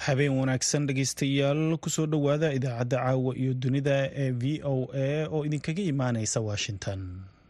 habeen wanaagsan dhegaystayaal kusoo dhowaada idaacadda caawa iyo dunida ee v o a oo idinkaga imaaneysa washington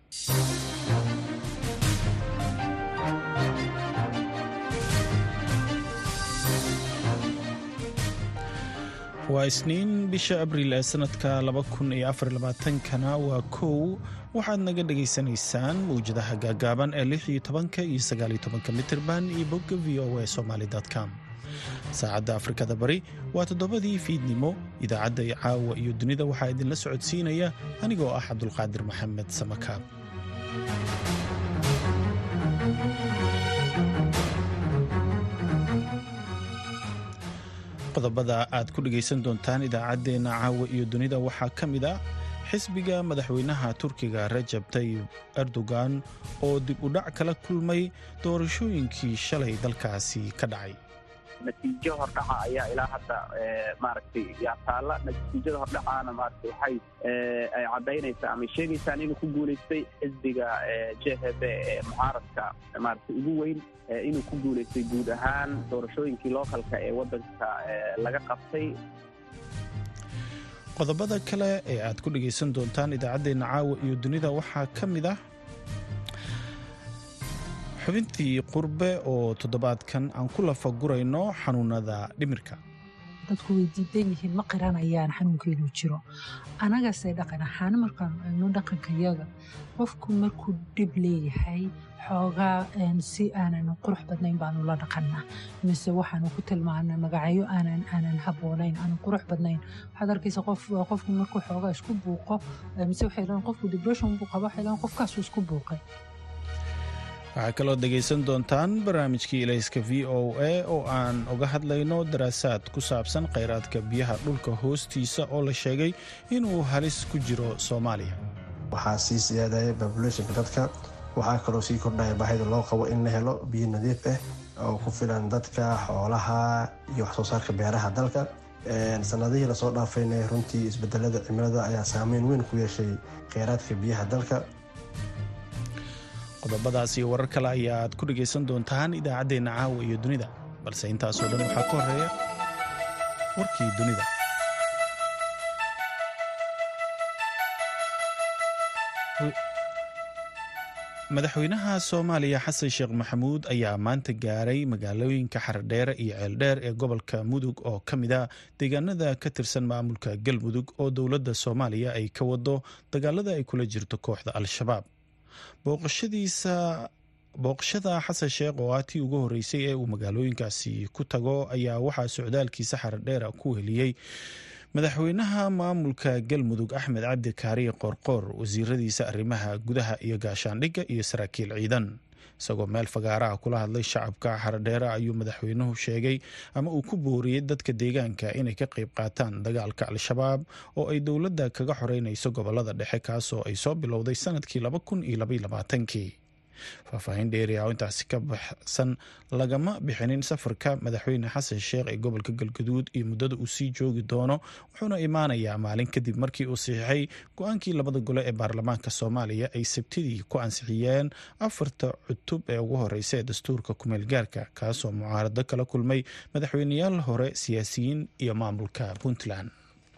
waa isniin bisha abriil ee sanadka kana waa kow waxaad naga dhagaysanaysaan mawjadaha gaagaaban ee iyo mitirban iyo bogga v o a somalycom saacadda afrikada bari waa toddobadii fiidnimo idaacadda caawa iyo dunida waxaa idinla socodsiinaya anigoo ah cabdulqaadir maxamed samakaab qodobada aad ku dhegaysan doontaan idaacaddeenna caawa iyo dunida waxaa ka mid ah xisbiga madaxweynaha turkiga rajab tayib erdogan oo dib u dhac kala kulmay doorashooyinkii shalay dalkaasi ka dhacay natiijo hordhaca ayaa ilaa hadda maaragtay yaa taalla natiijada hordhacaana maaragtay waxay ay caddaynaysaa ama sheegaysaan inuu ku guulaystay xisbiga jhb ee mucaaradka maaragtay ugu weyn inuu ku guulaystay guud ahaan doorashooyinkii lookalka ee waddanka laga qabtay qodobada kale ee aad ku dhegaysan doontaan idaacaddeenna caawa iyo dunida waxaa ka mid ah xubintii qurbe oo toddobaadkan aan ku lafagurayno xanuunada dhimirka dadku way diidan yihiin ma qiranayaan xanuunkeenu jiro anagase dhaqan ahaan markaanu eegno dhaqankayaga qofku markuu dhib leeyahay xoogaa si aanan qurux badnayn baanu la dhaqannaa mise waxaanu ku tilmaana magacyo aanan haboonayn aanan qurux badnayn waxaad arkaysa qofku markuu xoogaa isku buuqo mise waxay dhahan qofku depression buu qaba waxay dhahan qofkaasuu isku buuqay waxaa kaloo dhegaysan doontaan barnaamijkii ilayska v o a oo aan uga hadlayno daraasaad ku saabsan khayraadka biyaha dhulka hoostiisa oo la sheegay inuu halis ku jiro soomaaliya waxaa sii siyaadaya babulationka dadka waxaa kaloo sii kordhaya baahida loo qabo in la helo biyo nadiif ah oo ku filan dadka xoolaha iyo waxsoo saarka beeraha dalka sanadihii lasoo dhaafayna runtii isbedelada cimilada ayaa saameyn weyn ku yeeshay kheyraadka biyaha dalka qodobadaas iyo warar kale ayaaad ku dhegaysan doontaan idaacaddeenna caawa iyo dunida balse intaasoo dhan waxaa ka horeeya warkii dunida madaxweynaha soomaaliya xasan sheekh maxamuud ayaa maanta gaaray magaalooyinka xaradheere iyo ceeldheer ee gobolka mudug oo ka mid a deegaanada ka tirsan maamulka galmudug oo dowladda soomaaliya ay ka wado dagaalada ay kula jirto kooxda al-shabaab booqashadiisa booqashada xasan sheekh oo ah tii ugu horreysay ee uu magaalooyinkaasi ku tago ayaa waxaa socdaalkiisa xaradheera ku heliyey madaxweynaha maamulka galmudug axmed cabdi kaariye qoorqoor wasiiradiisa arrimaha gudaha iyo gaashaandhigga iyo saraakiil ciidan isagoo meel fagaaraha kula hadlay shacabka xaradheere ayuu madaxweynuhu sheegay ama uu ku booriyey dadka deegaanka inay ka qayb qaataan dagaalka al-shabaab oo ay dowladda kaga xoreynayso gobolada dhexe kaasoo ay soo bilowday sanadkii kii faahfaahin dheeriah oo intaasi ka baxsan lagama bixinin safarka madaxweyne xasan sheekh ee gobolka galgaduud iyo muddada uu sii joogi doono wuxuuna imaanayaa maalin kadib markii uu saxiixay go-aankii labada gole ee baarlamaanka soomaaliya ay sabtidii ku ansixiyeen afarta cutub ee ugu horeysa ee dastuurka kumeel gaarka kaasoo mucaarado kala kulmay madaxweyneyaal hore siyaasiyiin iyo maamulka puntland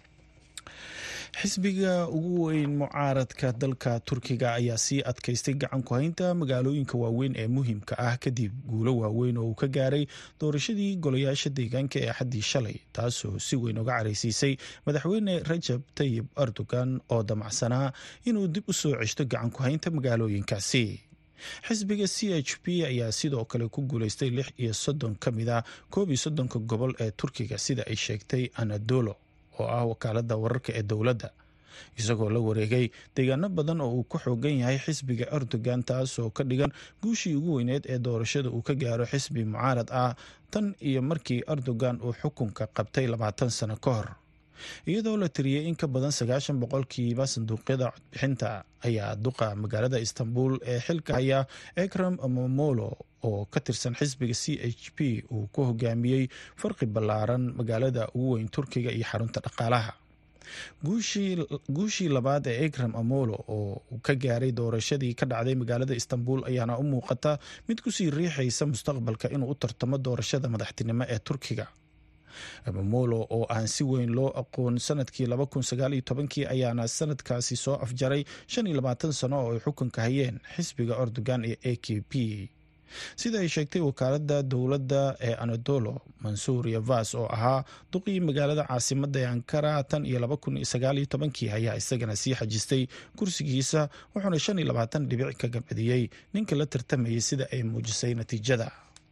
xisbiga ugu weyn mucaaradka dalka turkiga ayaa sii adkaystay gacan ku haynta magaalooyinka waaweyn ee muhiimka ah kadib guulo waaweyn oo uu ka gaaray doorashadii golayaasha deegaanka ee axaddii shalay taasoo si weyn uga caraysiisay madaxweyne rajab tayib erdogan oo damacsanaa inuu dib u soo ceshto gacan ku haynta magaalooyinkaasi xisbiga c h p ayaa sidoo kale ku guuleystay lix iyo soddon ka mid a koob iyo soddonka gobol ee turkiga sida ay sheegtay anadolo oo ah wakaalada wararka ee dowladda isagoo la wareegay deegaano badan oo uu ku xoogan yahay xisbiga erdogan taasoo ka dhigan guushii ugu weyneed ee doorashada uu ka gaaro xisbi mucaarad ah tan iyo markii erdogan uu xukunka qabtay labaatan sano ka hor iyadoo la tiriyey in ka badan sagaashan boqolkiiba sanduuqyada codbixinta ayaa duqa magaalada istanbul ee xilka haya ekram momolo oo ka tirsan xisbiga c h p uu ku hogaamiyey farqi ballaaran magaalada ugu weyn turkiga iyo xarunta dhaqaalaha guushii labaad ee ekram amolo oo ka gaaray doorashadii ka dhacday magaalada istanbul ayaana u muuqata mid kusii riixaysa mustaqbalka inuu u tartamo doorashada madaxtinimo ee turkiga mamolo oo aan si weyn loo aqoon sanadkii kii ayaana sanadkaasi soo afjaray sano oo ay xukunka hayeen xisbiga erdogan ee a k p sida ay sheegtay wakaalada dowladda ee anadolo mansuur yavas oo ahaa duqii magaalada caasimada ee ankara tan iyo kii ayaa isagana sii xajistay kursigiisa wuxuuna dhibic ka gabadiyey ninka la tartamayay sida ay muujisay natiijada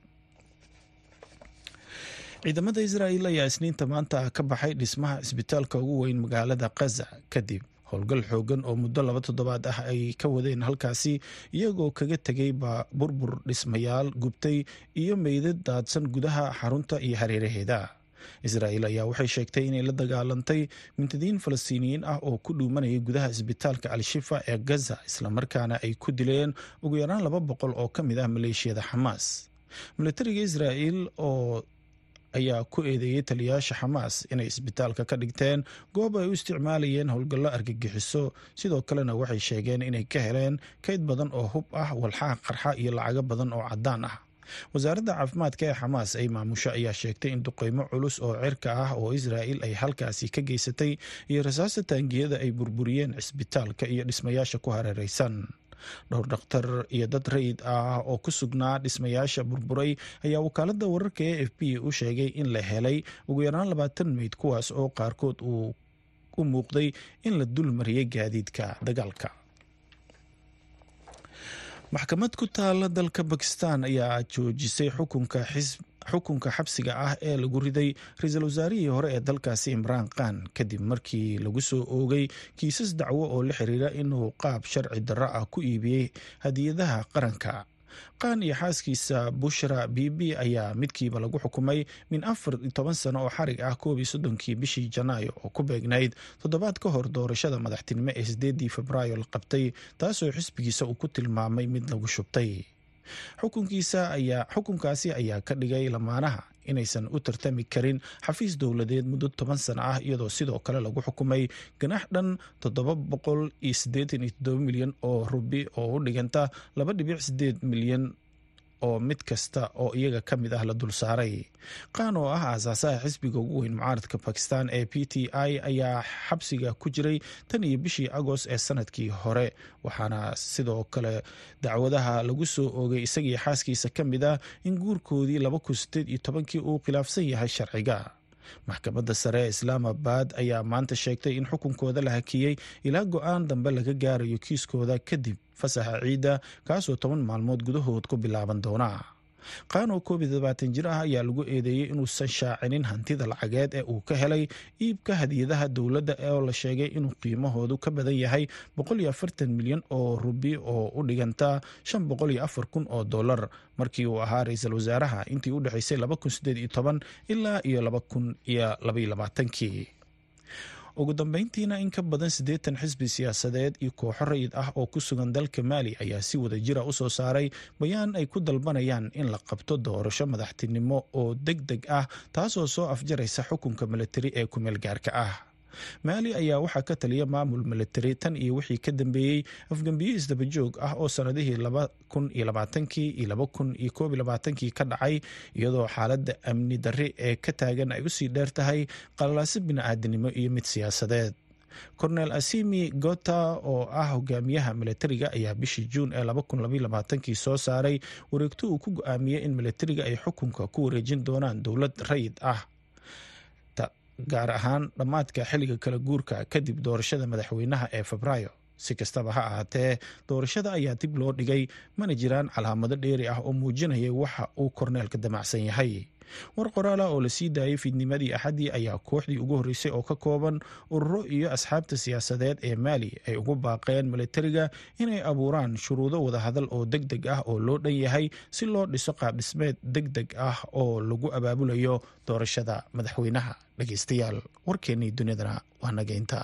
ciidamada israa'il ayaa isniinta maanta ka baxay dhismaha isbitaalka ugu weyn magaalada kaza kadib howlgal xoogan oo muddo laba toddobaad ah ay ka wadeen halkaasi iyagoo kaga tegay burbur dhismayaal gubtay iyo meydad daadsan gudaha xarunta iyo hareeraheeda israa'il ayaa waxay sheegtay inay la dagaalantay mintadiin falastiiniyiin ah oo ku dhuumanayay gudaha isbitaalka al-shifa ee gaza islamarkaana ay ku dileen ugu yaraan laba boqol oo ka mid ah maleeshiyada xamaas milatariga israa'il oo ayaa ku eedeeyey taliyayaasha xamaas inay isbitaalka ka dhigteen goob ay u isticmaalayeen howlgallo argagixiso sidoo kalena waxay sheegeen inay ka heleen kayd badan oo hub ah walxaha qarxa iyo lacago badan oo caddaan ah wasaaradda caafimaadka ee xamaas ay maamusho ayaa sheegtay in duqeymo culus oo cirka ah oo israa'il ay halkaasi ka geysatay iyo rasaasta taangiyada ay burburiyeen cisbitaalka iyo dhismayaasha ku hareereysan dhowr dhakhtar iyo dad rayid ah oo ku sugnaa dhismayaasha burburay ayaa wakaalada wararka e f b u sheegay in la helay ugu yaraan labaatan meyd kuwaas oo qaarkood uu u muuqday in la dul mariyay gaadiidka dagaalka maxkamad ku taala dalka bakistan ayaa joojisay xukunka xisb xukunka xabsiga ah ee lagu riday ra-iisul wasaarihii hore ee dalkaasi imraan khan kadib markii lagu soo oogay kiisas dacwo oo la xiriira inuu qaab sharci darro ah ku iibiyey hadiyadaha qaranka qaan iyo xaaskiisa bushra bibi ayaa midkiiba lagu xukumay min afar iyo toban sano oo xarig ah koob iyo soddonkii bishii janaayo oo ku beegnayd toddobaad ka hor doorashada madaxtinimo ee sideedii febraayo la qabtay taasoo xisbigiisa uu ku tilmaamay mid lagu shubtay xukunkiisa ayaa xukunkaasi ayaa ka dhigay lamaanaha inaysan u tartami karin xafiis dowladeed muddo toban sano ah iyadoo sidoo kale lagu xukumay ganax dhan toddoba boqol iyo siddeetan iyo toddoba milyan oo rubi oo u dhiganta laba dhibic sideed milyan oo mid kasta oo iyaga ka mid ah la dul saaray qaan oo ah aasaasaha xisbiga ugu weyn mucaaradka bakistan ee p t i ayaa xabsiga ku jiray tan iyo bishii agost ee sanadkii hore waxaana sidoo kale dacwadaha lagu soo oogay isagii xaaskiisa ka mid ah in guurkoodii laba kun sideed iyo tobankii uu khilaafsan yahay sharciga maxkamadda sare ee islaamabad ayaa maanta sheegtay in xukunkooda la hakiyey ilaa go-aan dambe laga gaarayo kiiskooda kadib fasaxa ciidda kaasoo toban maalmood gudahood ku bilaaban doona qaan oo koob iyo todobaatan jir ah ayaa lagu eedeeyey inuusan shaacinin hantida lacageed ee uu ka helay iibka hadiyadaha dowladda oo la sheegay inuu qiimahoodu ka badan yahay boqol iyo afartan milyan oo rubi oo u dhiganta shan boqol iyo afar kun oo dollar markii uu ahaa ra-iisul wasaaraha intii u dhexeysay laba kun sideed iyo toban ilaa iyo laba kun iyo labaiyo labaatankii ugu dambeyntiina in ka badan siddeetan xisbi siyaasadeed iyo kooxo rayid ah oo ku sugan dalka maali ayaa si wada jira u soo saaray bayaan ay ku dalbanayaan in la qabto doorasho madaxtinimo oo deg deg ah taasoo soo afjaraysa xukunka milatari ee kumeel gaarka ah maali ayaa waxaa ka taliya maamul milatari tan iyo wixii ka dambeeyey afgembiye isdabajoog ah oo sanadihii laba kun iyo labaatankii iyo laba kun iyo koob iyo labaatankii ka dhacay iyadoo xaaladda amni darri ee ka taagan ay usii dheer tahay qalalaase bini-aadanimo iyo mid siyaasadeed cornel asimi gota oo ah hogaamiyaha milatariga ayaa bishii juun ee laba kun labaiyo labaatankii soo saaray wareegto uu ku go-aamiyey in milatariga ay xukunka ku wareejin doonaan dowlad rayid ah gaar ahaan dhammaadka xilliga kala guurka kadib doorashada madaxweynaha ee febraayo si kastaba ha ahaatee doorashada ayaa dib loo dhigay mana jiraan calaamado dheeri ah oo muujinaya waxa uu korneelka damacsan yahay war qoraala oo la sii daayay fiidnimadii axaddii ayaa kooxdii ugu horreysay oo ka kooban ururo iyo asxaabta siyaasadeed ee maali ay ugu baaqeen milatariga inay abuuraan shuruudo wadahadal oo deg deg ah oo loo dhan yahay si loo dhiso qaabdhismeed deg deg ah oo lagu abaabulayo doorashada madaxweynaha dhegeystayaal warkeennii dunidana waa naga intaa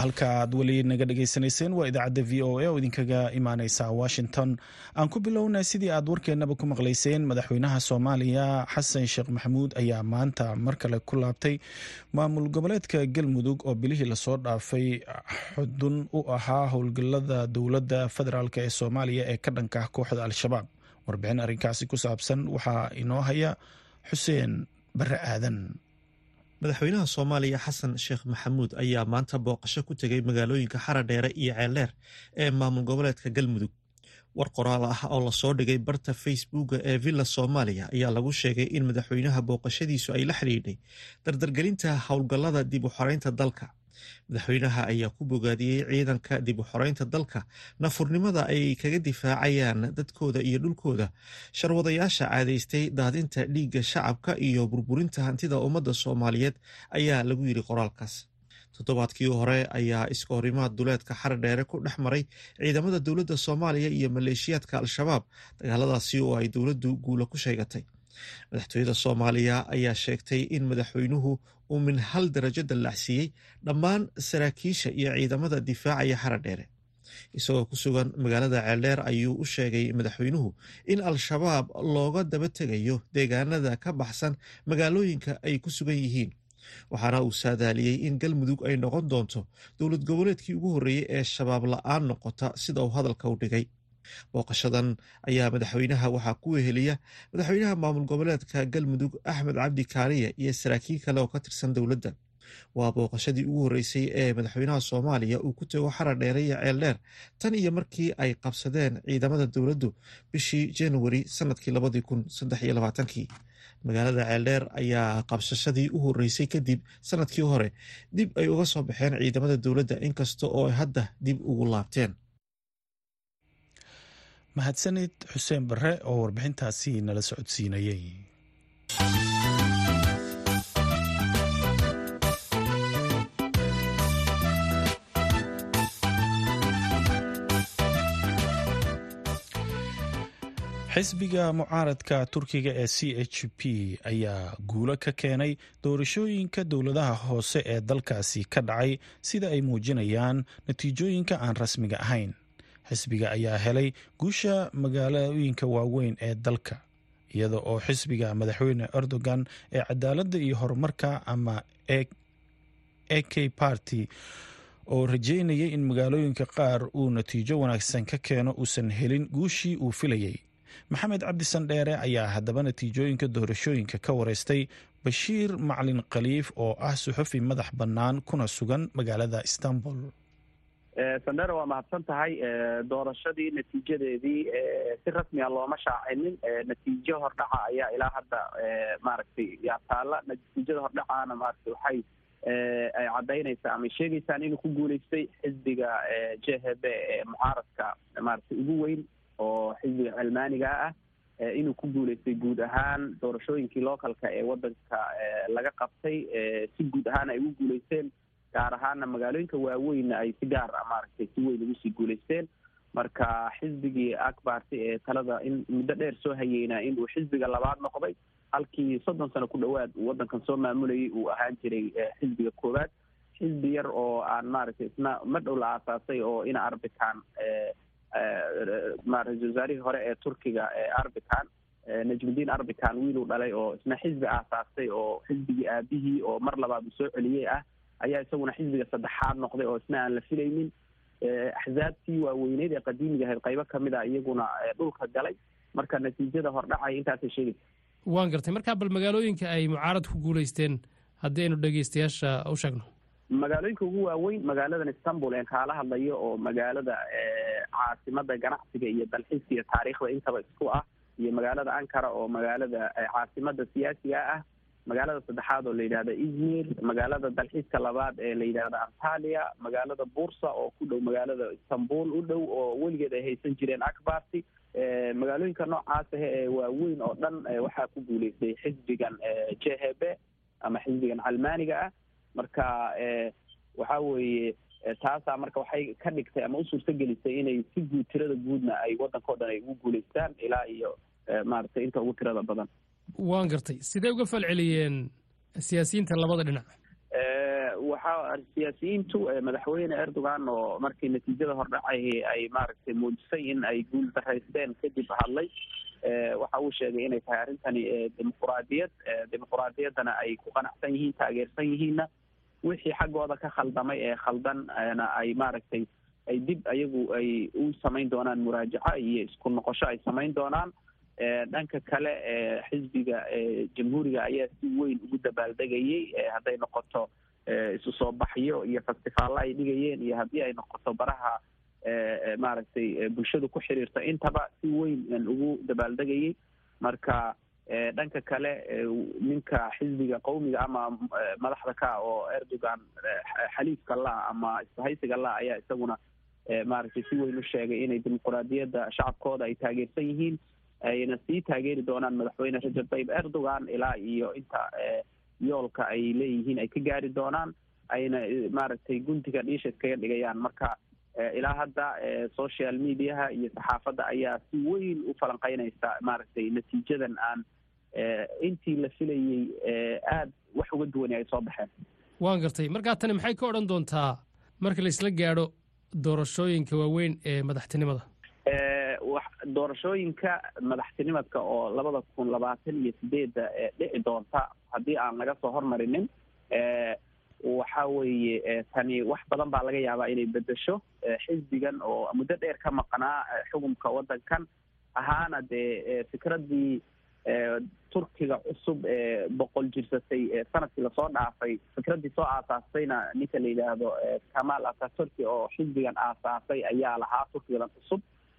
halka aad weli naga dhagaysanayseen waa idaacadda v o a oo idinkaga imaaneysa washington aan ku bilowna sidii aad warkeennaba ku maqlayseen madaxweynaha soomaaliya xasan sheekh maxamuud ayaa maanta mar kale ku laabtay maamul goboleedka galmudug oo bilihii lasoo dhaafay xudun u ahaa howlgalada dowladda federaalk ee soomaaliya ee ka dhanka ah kooxda al-shabaab warbixin arrinkaasi ku saabsan waxaa inoo haya xuseen bare aadan madaxweynaha soomaaliya xasan sheekh maxamuud ayaa maanta booqasho ku tegay magaalooyinka xaradheere iyo ceeldheer ee maamul goboleedka galmudug war qoraal ah oo lasoo dhigay barta facebooka ee villa soomaaliya ayaa lagu sheegay in madaxweynaha booqashadiisu ay la xidhiidhay dardargelinta howlgallada dib u xoreynta dalka madaxweynaha ayaa ku bogaadiyey ciidanka dib u xoreynta dalka nafurnimada ay kaga difaacayaan dadkooda iyo dhulkooda sharwadayaasha caadaystay daadinta dhiigga shacabka iyo burburinta hantida ummadda soomaaliyeed ayaa lagu yidhi qoraalkaas toddobaadkii hore ayaa iska horimaad duleedka xaradheere ku dhex maray ciidamada dowladda soomaaliya iyo maleeshiyaadka al-shabaab dagaaladaasi oo ay dowladdu guula ku sheegatay madaxtooyada soomaaliya ayaa sheegtay in madaxweynuhu uu min hal darajo dallacsiiyey dhammaan saraakiisha iyo ciidamada difaacaya xaradheere isagoo ku sugan magaalada ceeldheer ayuu u sheegay madaxweynuhu in al-shabaab looga daba tegayo deegaanada ka baxsan magaalooyinka ay ku sugan yihiin waxaana uu saadaaliyey in galmudug ay noqon doonto dowlad goboleedkii ugu horreeyey ee shabaab la-aan noqota sida uu hadalka u dhigay booqashadan ayaa madaxweynaha waxaa ku weheliya madaxweynaha maamul goboleedka galmudug axmed cabdi kaariye iyo saraakiil kale oo ka tirsan dowladda waa booqashadii ugu horreysay ee madaxweynaha soomaaliya uu ku tego xarar dheere iyo ceeldheer tan iyo markii ay qabsadeen ciidamada dowladdu bishii januari sanadkii labadii kun saddex iyo labaatankii magaalada ceeldheer ayaa qabsashadii u horreysay kadib sanadkii hore dib ay uga soo baxeen ciidamada dowladda inkasta oo ay hadda dib ugu laabteen mahadsanid xuseen bare oo warbixintaasi nala socodsiinayay xisbiga mucaaradka turkiga ee c h p ayaa guulo ka keenay doorashooyinka dowladaha hoose ee dalkaasi ka dhacay sida ay muujinayaan natiijooyinka aan rasmiga ahayn xisbiga ayaa helay guusha magaalooyinka waaweyn ee dalka iyada oo xisbiga madaxweyne erdogan ee cadaaladda iyo horumarka ama a k party oo rajeynayay in magaalooyinka qaar uu natiijo wanaagsan ka keeno uusan helin guushii uu filayay maxamed cabdi sandheere ayaa haddaba natiijooyinka doorashooyinka ka wareystay bashiir maclin khaliif oo ah suxufi madax bannaan kuna sugan magaalada istanbul sandheere waa mahadsan tahay doorashadii natiijadeedii si rasmiga looma shaacinin natiijo hordhaca ayaa ilaa hadda maaragtay yaa taalla natiijada hordhacaana maaragtay waxay ay caddaynaysaa ama sheegaysaan inuu ku guuleystay xisbiga j h b ee mucaaradka maaragtay ugu weyn oo xisbiga cilmaaniga ah inuu ku guuleystay guud ahaan doorashooyinkii localka ee wadanka laga qabtay si guud ahaan ay ugu guuleysteen gaar ahaana magaalooyinka waaweynna ay si gaar a maaragtay si weyn ugu sii guuleysteen marka xisbigii akbarty ee talada in muddo dheer soo hayeynaa inuu xisbiga labaad noqday halkii soddon sano ku dhowaad uu waddankan soo maamulayay uu ahaan jiray xisbiga koowaad xisbi yar oo aan maaragtay isna ma dhow la aasaasay oo ina arbican ra-isul wasaarihii hore ee turkiga arbican najmudiin arbican wiiluu dhalay oo isna xisbi aasaastay oo xisbigii aabihii oo mar labaad uu soo celiyey ah ayaa isaguna xisbiga saddexaad noqday oo isna aan la filaynin axzaabtii waaweyneyd ee qadiimiga ahayd qaybo kamid a iyaguna dhulka galay marka natiijada hordhacay intaasay sheegaysa waan gartay markaa bal magaalooyinka ay mucaarad ku guulaysteen haddii aynu dhegeystayaasha u sheegno magaalooyinka ugu waaweyn magaaladan istanbul een kaala hadlayo oo magaalada caasimada ganacsiga iyo dalxiiska iyo taariikhda intaba isku ah iyo magaalada ankara oo magaalada caasimada siyaasiga ah magaalada saddexaad oo la yidhahda izmir magaalada dalxiiska labaad ee la yidhahda antalia magaalada bursa oo ku dhow magaalada istanbul u dhow oo weligeed ay haysan jireen akbarty magaalooyinka noocaas ahe ee waaweyn oo dhan waxaa ku guuleystay xisbigan j h b ama xisbigan calmaaniga ah marka waxa weeye taasaa marka waxay ka dhigtay ama u suurto gelisay inay si guud tirada guudna ay waddanka o dhan ay ugu guuleystaan ilaa iyo maaragtay inta ugu tirada badan waan gartay sidee uga falceliyeen siyaasiyiinta labada dhinac waxaa siyaasiyiintu madaxweyne erdogan oo markii natiijada hordhacay ay maaragtay muujisay in ay guul daraysteen kadib hadlay waxa uu sheegay inay tahay arrintani dimuquraadiyad dimuquraadiyaddana ay ku qanacsan yihiin taageersan yihiinna wixii xaggooda ka khaldamay ee khaldanna ay maaragtay ay dib ayagu ay u samayn doonaan muraajaco iyo isku noqosho ay samayn doonaan dhanka kale xisbiga jamhuuriga ayaa si weyn ugu dabaaldegayay hadday noqoto isu soo baxyo iyo festivaalla ay dhigayeen iyo haddii ay noqoto baraha maaragtay bulshadu ku xiriirta intaba si weyn ugu dabaaldegayay marka dhanka kale ninka xisbiga qowmiga ama madaxda ka oo erdogan xaliifka la ama isbahaysiga la ayaa isaguna maaragtay si weyn u sheegay inay dimuquraadiyadda shacabkooda ay taageersan yihiin ayna sii taageeri doonaan madaxweyne rajab tayyib erdogan ilaa iyo inta yoolka ay leeyihiin ay ka gaari doonaan ayna maaragtay guntiga dhiisha iskaga dhigayaan marka ilaa hadda social mediaha iyo saxaafadda ayaa si weyn u falanqeynaysa maaragtay natiijadan aan intii la filayey aada wax uga duwani ay soo baxeen waan gartay markaa tani maxay ka odhan doontaa marka la isla gaadho doorashooyinka waaweyn ee madaxtinimada doorashooyinka madaxtinimadka oo labada kun labaatan iyo sideedda dhici doonta haddii aan laga soo hormarinin waxa weeye tani wax badan baa laga yaabaa inay bedesho xisbigan oo muddo dheer ka maqnaa xukunka waddankan ahaana dee fikraddii turkiga cusub ee boqol jirsatay sanadkii lasoo dhaafay fikraddii soo aasaastayna ninka la yidhaahdo kamal ataturki oo xisbigan aasaasay ayaa lahaa turkigan cusub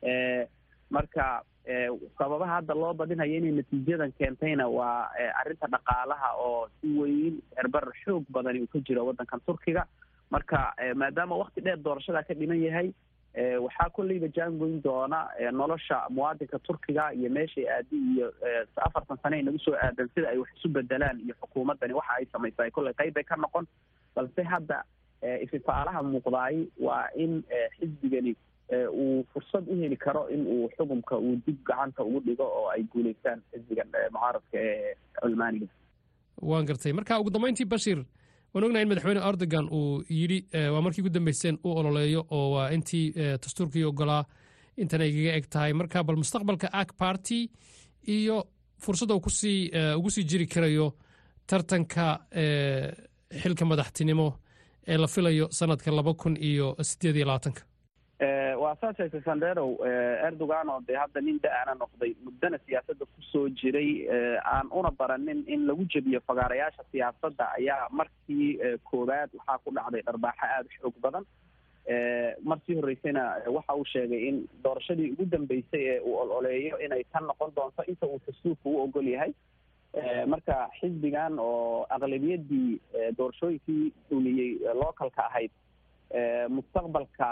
marka sababaha hadda loo badinayo inay natiijadan keentayna waa arrinta dhaqaalaha oo si weyn cerbar xoog badani uu ka jiro waddankan turkiga marka maadaama wakti dheer doorashadaa ka dhiman yahay waxaa kolleyba jaangoyn doona nolosha muwaadinka turkiga iyo meeshay aadi iyo afartan sane ay nagu soo aadan sida ay wax isu bedelaan iyo xukuumaddani waxa ay samaysaa kolley qayb bay ka noqon balse hadda ififaalaha muuqdaay waa in xisbigani uu fursad u heli karo in uu xukunka uu dib gacanta ugu dhigo oo ay guulaystaan xisbigan mucaaradka ee culmaaniga waan gartay marka ugu dambeyntii bashir waan ognahay in madaxweyne erdogan uu yidhi waa markii ugu dambeyseen u ololeeyo oo waa intii dastuurkii ogolaa intan ay kaga eg tahay marka bal mustaqbalka ak party iyo fursadda uu kusii ugu sii jiri karayo tartanka xilka madaxtinimo ee la filayo sanadka laba kun iyo sideed iyo labaatanka waa saa sheegtay sanderow erdogan oo dee hadda nin da-ana noqday muddana siyaasadda kusoo jiray aan una baranin in lagu jebiyo fagaarayaasha siyaasadda ayaa markii koowaad waxaa ku dhacday dharbaaxo aada u xoog badan markii horreysayna waxa uu sheegay in doorashadii ugu dambeysay ee uu ololeeyo inay tan noqon doonto inta uu dastuurka u ogol yahay marka xisbigan oo aqlabiyadii doorashooyinkii dhuliyey localka ahayd mustaqbalka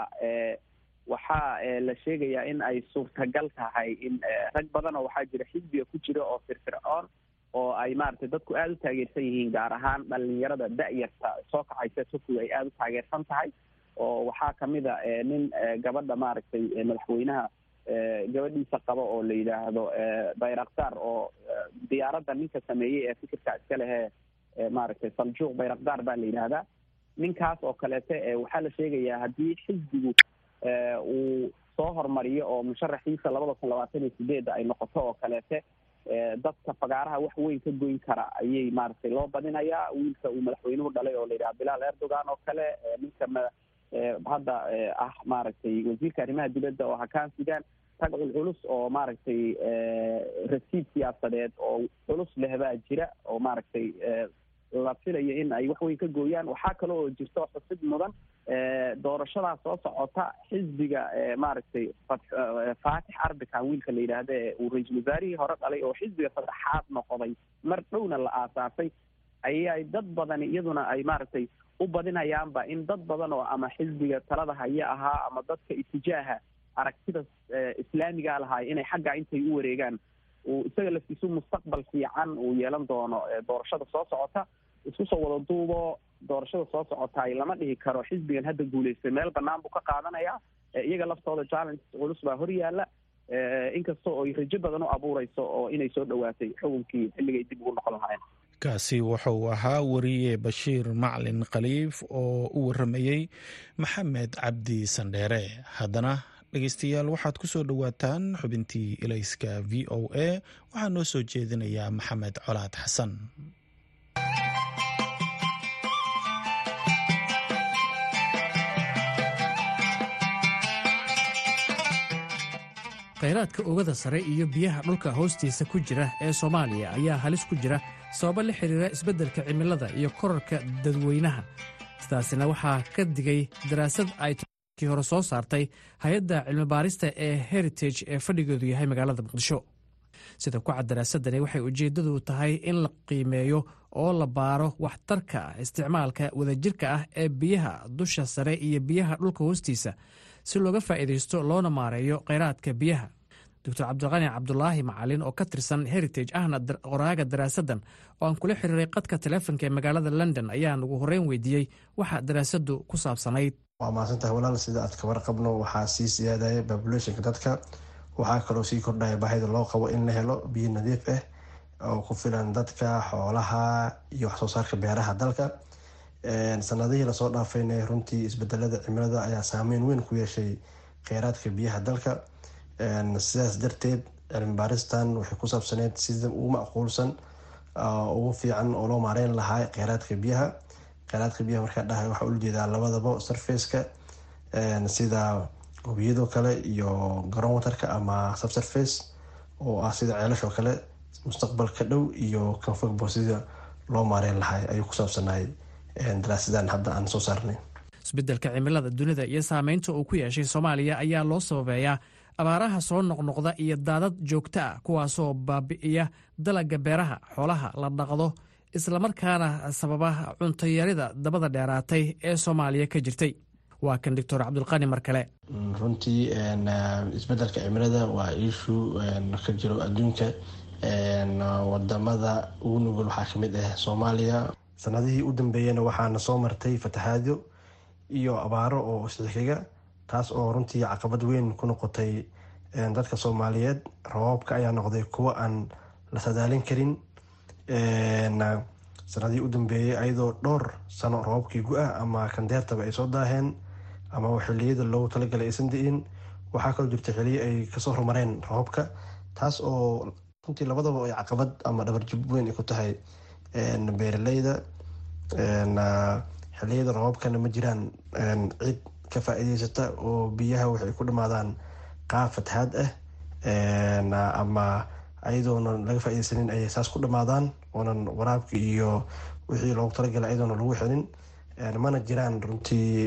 waxaa la sheegayaa in ay suurtagal tahay in rag badan oo waxaa jira xisbiga ku jira oo firfircoon oo ay maaragtay dadku aada u taageersan yihiin gaar ahaan dhalinyarada da-yarta soo kacaysa turkiga ay aada u taageersan tahay oo waxaa kamid a nin gabadha maaragtay madaxweynaha gabadhiisa qaba oo la yidhaahdo bayraktar oo diyaaradda ninka sameeyey ee fikirka iska lehee maaragtay saljuuq bayraktar baa la yidhaahdaa ninkaas oo kaleete waxaa la sheegayaa haddii xisbigu uu soo hormariyo oo musharaxiisa labada kun labaatan iyo sideedda ay noqoto oo kaleete dadka fagaaraha wax weyn ka goyn kara ayay maaragtay loo badinayaa wiilka uu madaxweynuhu dhalay oo la yidhaha bilaal erdogan oo kale ninka ma hadda ah maaragtay wasiirka arrimaha dibadda oo hakaan sudan tag culculus oo maaragtay rasiid siyaasadeed oo culus leh baa jira oo maaragtay la filayo in ay wax weyn ka gooyaan waxaa kale oo jirto xusid mudan doorashadaa soo socota xisbiga maaragtay faatix arbikan wiilka la yidhaahda ee uu ra-iisul wasaarihii hore dhalay oo xisbiga saddexaad noqday mar dhowna la aasaasay ayay dad badani iyaduna ay maaragtay u badinayaanba in dad badan oo ama xisbiga talada haya ahaa ama dadka itijaaha aragtida islaamiga lahaay inay xagga intay u wareegaan uu isaga laftiisu mustaqbal fiican uu yeelan doono doorashada soo socota isku soo wada duubo doorashada soo socotaay lama dhihi karo xisbigan hadda guulaystay meel banaan buu ka qaadanayaa iyaga laftooda challenge culus baa hor yaala inkastoo ay rajo badan u abuureyso oo inay soo dhawaatay xukunkii xilligay dib ugu noqon lahaayeen kaasi wuxuu ahaa wariye bashiir maclin khaliif oo u waramayey maxamed cabdi sandheere haddana dhegeystayaal waxaad ku soo dhowaataan xubintii ilayska v o a waxaa noo soo jeedinayaa maxamed colaad xasan khayraadka oogada sare iyo biyaha dhulka hoostiisa ku jira ee soomaaliya ayaa halis ku jira sababo la xidhiira isbeddelka cimilada iyo korarka dadweynaha sidaasina waxaa ka digay daraasad ay kii hore soo saartay hay-adda cilmibaarista ee heritage ee fadhigeedu yahay magaalada muqdisho sida ku cad daraasadani waxay ujeeddadu tahay in la qiimeeyo oo la baaro waxtarka isticmaalka wadajirka ah ee biyaha dusha sare iyo biyaha dhulka hoostiisa si looga faa'iidaysto loona maareeyo khayraadka biyaha doctor cabdiqani cabdulaahi macalin oo ka tirsan heritage ahna qoraaga daraasaddan oo aan kula xiriiray qadka taleefonka ee magaalada london ayaan ugu horreyn weydiiyey waxa daraasaddu ku saabsanayd waa mahadsantahay walaal sida aad ka warqabno waxaa sii siyaadaya populationka dadka waxaa kaloo sii kordhaya baahida loo qabo in la helo biyo nadiif ah oo ku filan dadka xoolaha iyo waxsoo saarka beeraha dalka sanadihii lasoo dhaafayna runtii isbedelada cimilada ayaa saameyn weyn ku yeeshay kheyraadka biyaha dalka sidaas darteed cilmi baaristan waxay ku saabsaneyd sida ugu macquulsan ugu fiican oo loo maareyn lahaa kheyraadka biyaha kheyraadka biyaha markaa dhahay waxaa ula jeedaa labadaba surfaceka sida webiyadoo kale iyo garoon waterka ama subsurface oo ah sida ceelashoo kale mustaqbalka dhow iyo kanfogbo sida loo maareyn lahaa ayuu ku saabsanayay daraasadan hadda aan soo saarnay isbeddelka cimilada dunida iyo saameynta uu ku yeeshay soomaaliya ayaa loo sababeeyaa abaaraha soo noqnoqda iyo daadad joogto ah kuwaasoo baabi'iya dalagga beeraha xoolaha la dhaqdo islamarkaana sababa cuntayarida dabada dheeraatay ee soomaaliya ka jirtay waa kan doctor cabdulqani mar kale runtii isbedelka cimilada waa iishu ka jiro adduunka wadamada ugu nugul waxaa kamid ah soomaaliya sanadihii u dambeeyana waxaana soo martay fatahaadyo iyo abaaro oo isxixiga taas oo runtii caqabad weyn ku noqotay dadka soomaaliyeed rabaabka ayaa noqday kuwo aan la sadaalin karin sanadihii u dambeeyay ayadoo dhowr sano rabaabkii gu-ah ama kandeertaba ay soo daaheen ama xiliyada loogu talagalay aysan di-in waxaa kaloo jirta xiliyo ay kasoo horumareen rabaabka taas oo runtii labadaba ay caqabad ama dhabarjib weyn ay ku tahay beeraleyda xiliyada rabaabkana ma jiraan cid ka faa-iideysata oo biyaha waxay ku dhamaadaan qaab fatahaad ah ama ayadoona laga faa-ideysanin ayay saas ku dhamaadaan oonan waraabka iyo wixii loogu talagalay ayadoona lagu xelin mana jiraan runtii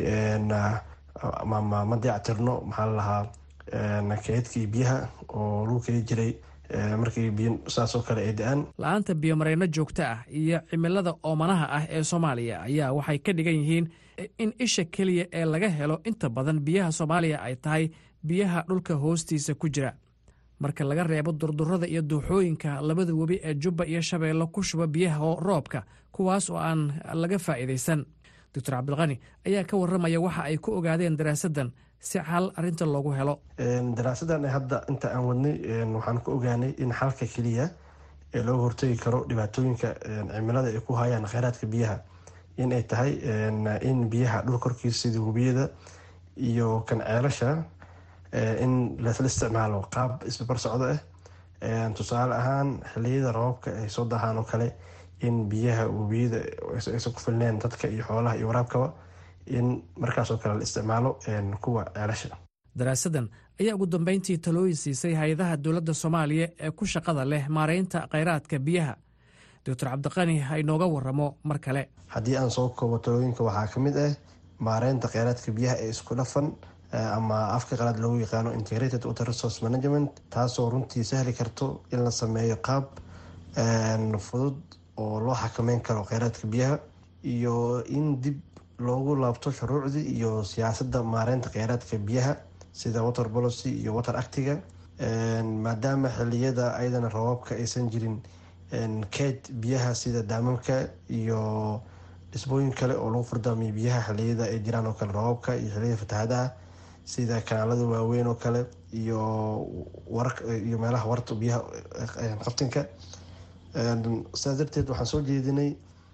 ma dayactirno maxaa lalahaa keedkii biyaha oo lagu keli jiray markii biyo saasoo kale ay da-aan la-aanta biyomareyno joogto ah iyo cimilada oomanaha ah ee soomaaliya ayaa waxay ka dhigan yihiin in isha keliya ee laga helo inta badan biyaha soomaaliya ay tahay biyaha dhulka hoostiisa ku jira marka laga reebo durdurada iyo duuxooyinka labada webi ee jubba iyo shabeello ku shuba biyaha roobka kuwaas oo aan laga faa'iidaysan doctor cabdilqani ayaa ka warramaya waxa ay ku ogaadeen daraasaddan si xal arinta loogu helo daraasadan hadda inta aan wadnay waxaan ku ogaanay in xalka keliya ee looga hortagi karo dhibaatooyinka cimilada ay ku hayaan kheyraadka biyaha in ay tahay in biyaha dhul korkiisa sida webiyada iyo kan ceelasha in lasla isticmaalo qaab isbabar socdo ah tusaale ahaan xiliyada rabaabka ay soo dahaan oo kale in biyaha webiyada aysan ku filneen dadka iyo xoolaha iyo waraabkaba in markaasoo kale la isticmaalo kuwa ceelasha daraasaddan ayaa ugu dambeyntii talooyin siisay hay-adaha dowladda soomaaliya ee ku shaqada leh maareynta kheyraadka biyaha doctor cabdiqani ha inooga waramo mar kale haddii aan soo koobo talooyinka waxaa ka mid ah maareynta kheyraadka biyaha ee isku dhafan ama afka qalaad loogu yaqaano integrated water resource management taasoo runtii sahli karto in la sameeyo qaab fudud oo loo xakameyn karo kheyraadka biyaha iyo in dib loogu laabto shuruucdii iyo siyaasadda maareynta kheyraadka biyaha sida water policy iyo water actiga maadaama xiliyada ayadana rabaabka aysan jirin keed biyaha sida daamamka iyo dhisbooyin kale oo lagu fardaamiyo biyaha xiliyada ay jiraan oo kale rabaabka iyo xiliyada fatahaadaha sida kanaalada waaweyn oo kale iyo iyo meelaha warta biyaha qabtinka sidaas darteed waxaan soo jeedinay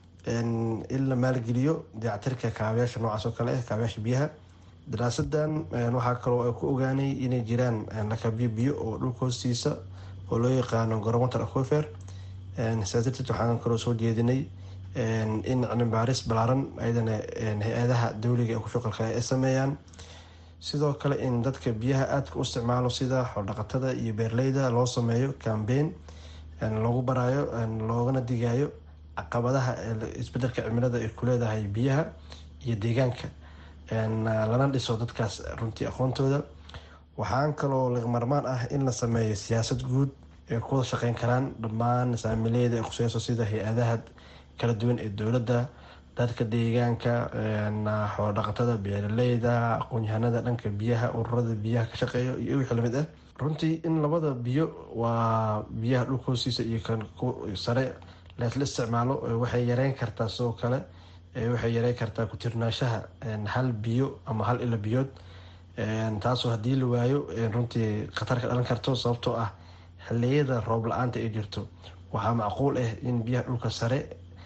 in la maalgeliyo dayactirka kaabayaasha noocaas oo kale ah kaabayaasha biyaha daraasadan waxaa kaloo ay ku ogaanay inay jiraan lakabyo biyo oo dhulka hoostiisa oo loo yaqaano gorowater aquifer sidaas darteed waxaan kaloo soo jeedinay in cilmibaaris balaaran ayadana hay-adaha dowliga ee ku shuqalka ay sameeyaan sidoo kale in dadka biyaha aadka u isticmaalo sida xoldhaqatada iyo beerleyda loo sameeyo cambeyn loogu baraayo loogana digayo caqabadaha isbedelka cimilada ay ku leedahay biyaha iyo deegaanka lana dhiso dadkaas runtii aqoontooda waxaan kaloo lagmarmaan ah in la sameeyo siyaasad guud ay ku wada shaqeyn karaan dhammaan saamileyda ee khuseyso sida hay-adaha kala duwan ee dowladda dadka deegaanka xoolodhaqatada beeraleyda aqoon-yahanada dhanka biyaha ururada biyaha ka shaqeeya iyo wixii lamid ah runtii in labada biyo waa biyaha dhulka hoostiisa iyo kan sare leesla isticmaalo waxay yareyn kartaa sidoo kale waxay yareyn kartaa ku-tirnaashaha hal biyo ama hal ilo biyood taasoo haddii la waayo runtii khatar ka dhalan karto sababtoo ah xiliyada roob la-aanta ay jirto waxaa macquul ah in biyaha dhulka sare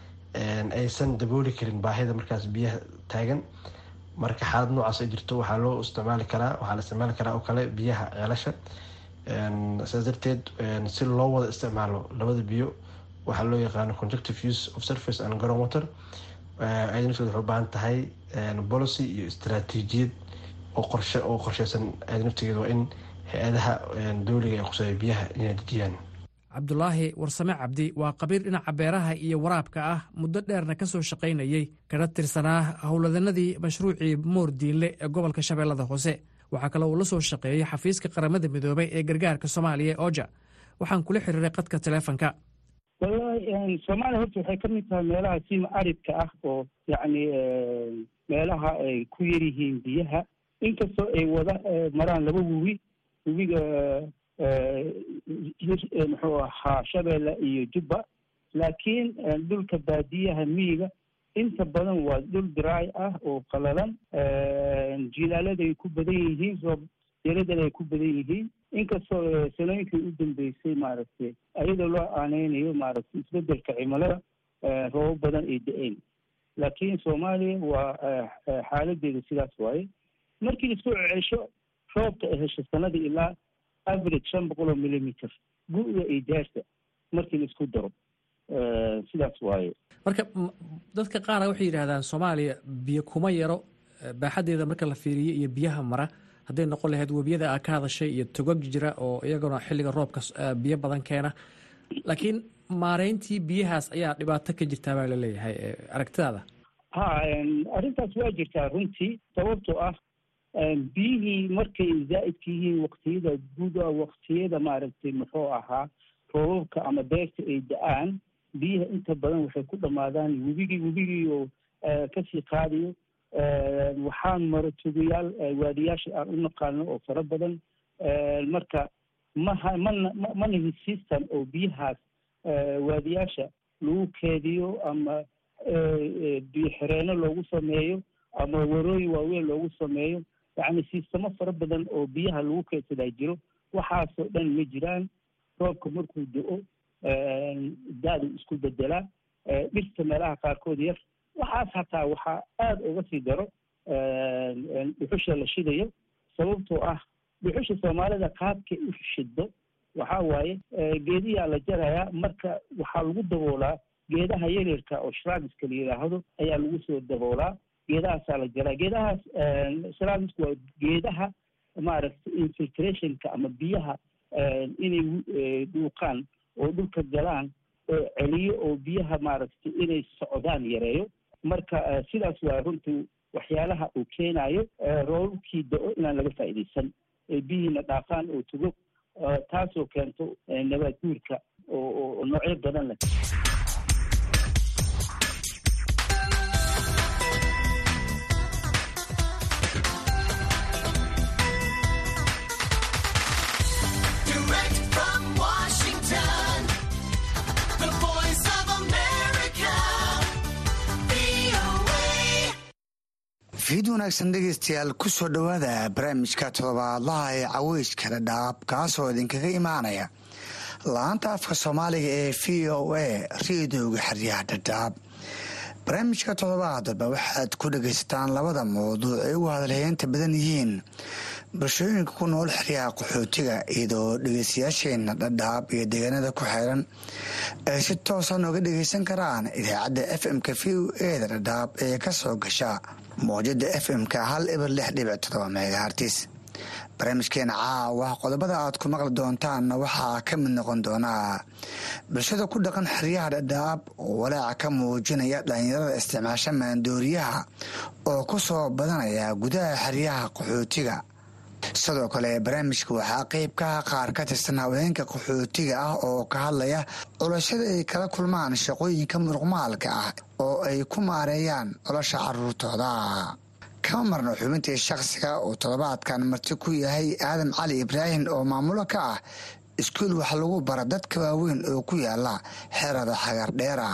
aysan dabooli karin baahida markaas biyaha taagan marka xaalad noocaas ay jirto waxaa loo isticmaali karaa waxaa la isticmaali karaa oo kale biyaha ceelasha sidaas darteed si loo wada isticmaalo labada biyo waxaa loo yaqaano conjuctive use of surface and ground water ayada nafteed waxay u baahan tahay policy iyo istaraatiijiyad oo qorshe oo qorsheysan ayada naftigeeda waa in hay-adaha dowliga ee quseeya biyaha inay dejiyaan cabdulaahi warsame cabdi waa qabiir dhinaca beeraha iyo waraabka ah muddo dheerna ka soo shaqaynayey kana tirsanaa howladanadii mashruucii moor diinle ee gobolka shabeellada hoose waxaa kale uu la soo shaqeeyey xafiiska qaramada midoobay ee gargaarka soomaaliya ee oja waxaan kula xiriiray qadka taleefonka wallahi soomaaliya horta waxay ka mid tahay meelaha sima aridka ah oo yacni meelaha ay ku yar yihiin biyaha inkastoo ay wada maraan laba webi webiga muxuu ahaa shabeelle iyo jubba laakiin dhulka baadiyaha miyiga inta badan waa dhul diraay ah oo qalalan jilaalada ay ku badan yihiin roob yaradana ay ku badan yihiin inkastoo sanooyinkii u dambeysay maaragtay ayadoo loo aaneynayo maaragtay isbedelka cimilada roobab badan ay da-een laakiin soomaaliya waa xaaladeeda sidaas waaye markii isku cesho roobka ay hesho sanadii ilaa average shan boqol oo millimeter gu-da iyo deerta markii la isku daro sidaas waaye marka dadka qaara waxay yidhaahdaan soomaaliya biyo kuma yaro baaxaddeeda marka la fiiriyo iyo biyaha mara hadday noqon lahayd webiyada aa ka hadashay iyo togag jira oo iyaguna xilliga roobka biyo badan keena laakiin maareyntii biyahaas ayaa dhibaato ka jirtaa baa laleeyahay aragtidaada ha arrintaas waa jirtaa runtii sababtoo ah biyihii markay zaa'idka yihiin waktiyada guda waktiyada maaragtay muxuu ahaa roobabka ama beerta ay da-aan biyaha inta badan waxay ku dhammaadaan webigii webigii oo kasii qaadayo waxaan maro tugayaal waadiyaasha aan u naqaano oo fara badan marka maha mana manahi system oo biyahaas waadiyaasha lagu keediyo ama biyo xireenno loogu sameeyo ama warooyin waaweyn loogu sameeyo yacni sistamo fara badan oo biyaha lagu keedsadaa jiro waxaasoo dhan ma jiraan roobka markuu do-o daadu isku bedelaa dhirta meelaha qaarkood yar waxaas hataa waxaa aada uga sii daro dhuxusha la shidayo sababtoo ah dhuxusha soomaalida qaabkay u shido waxaa waaye geediyaa la jarayaa marka waxaa lagu daboolaa geedaha yaryarka oo shraagiska la yidhaahdo ayaa lagu soo daboolaa geedahaasaa la jaraa geedahaas shraagisku waa geedaha maaragtay infiltrationka ama biyaha inay dhuuqaan oo dhulka galaan oo celiyo oo biyaha maaragtay inay socdaan yareeyo marka sidaas waa runtii waxyaalaha uu keenayo roobabkii da-o inaan laga faa'iidaysan biyihiina dhaafaan oo tugo taasoo keento nabaad guurka oo noocyo badan leh fiid wanaagsan dhegeystayaal ku soo dhowaada barnaamijka todobaadlaha ee caweyska dhadhaab kaasoo idinkaga imaanaya laanta afka soomaaliga ee v o a reedooga xeryaha dhadhaab barnaamijka toddobaadba waxaad ku dhagaysataan labada mawduuc ay ugu hadalheynta badan yihiin bulshooyinka ku nool xeryaha qaxootiga iyadoo dhegeystayaasheenna dhadhaab iyo deegaanada ku xeeran ay si toosa nooga dhegeysan karaan idaacadda f m-ka v o eda dhadhaab ee ka soo gasha mawjada f m-ka hal ibar lix dhibic todoba megahartis barnaamijkeena caawa qodobada aad ku maqli doontaanna waxaa ka mid noqon doonaa bulshada ku dhaqan xeryaha dhadhaab oo walaaca ka muujinaya dhallinyarada isticmaasha maandooriyaha oo ku soo badanaya gudaha xeryaha qaxootiga sidoo kale barnaamijka waxaa qeyb kaha qaar ka tirsan haweenka qaxootiga ah oo ka hadlaya culashada ay kala kulmaan shaqooyinka muruqmaalka ah oo ay ku maareeyaan nolosha caruurtooda kama marno xubintii shakhsiga uu toddobaadkan marti ku yahay aadam cali ibraahim oo maamulo ka ah iskuul wax lagu bara dadka waaweyn oo ku yaala xerada xagardheera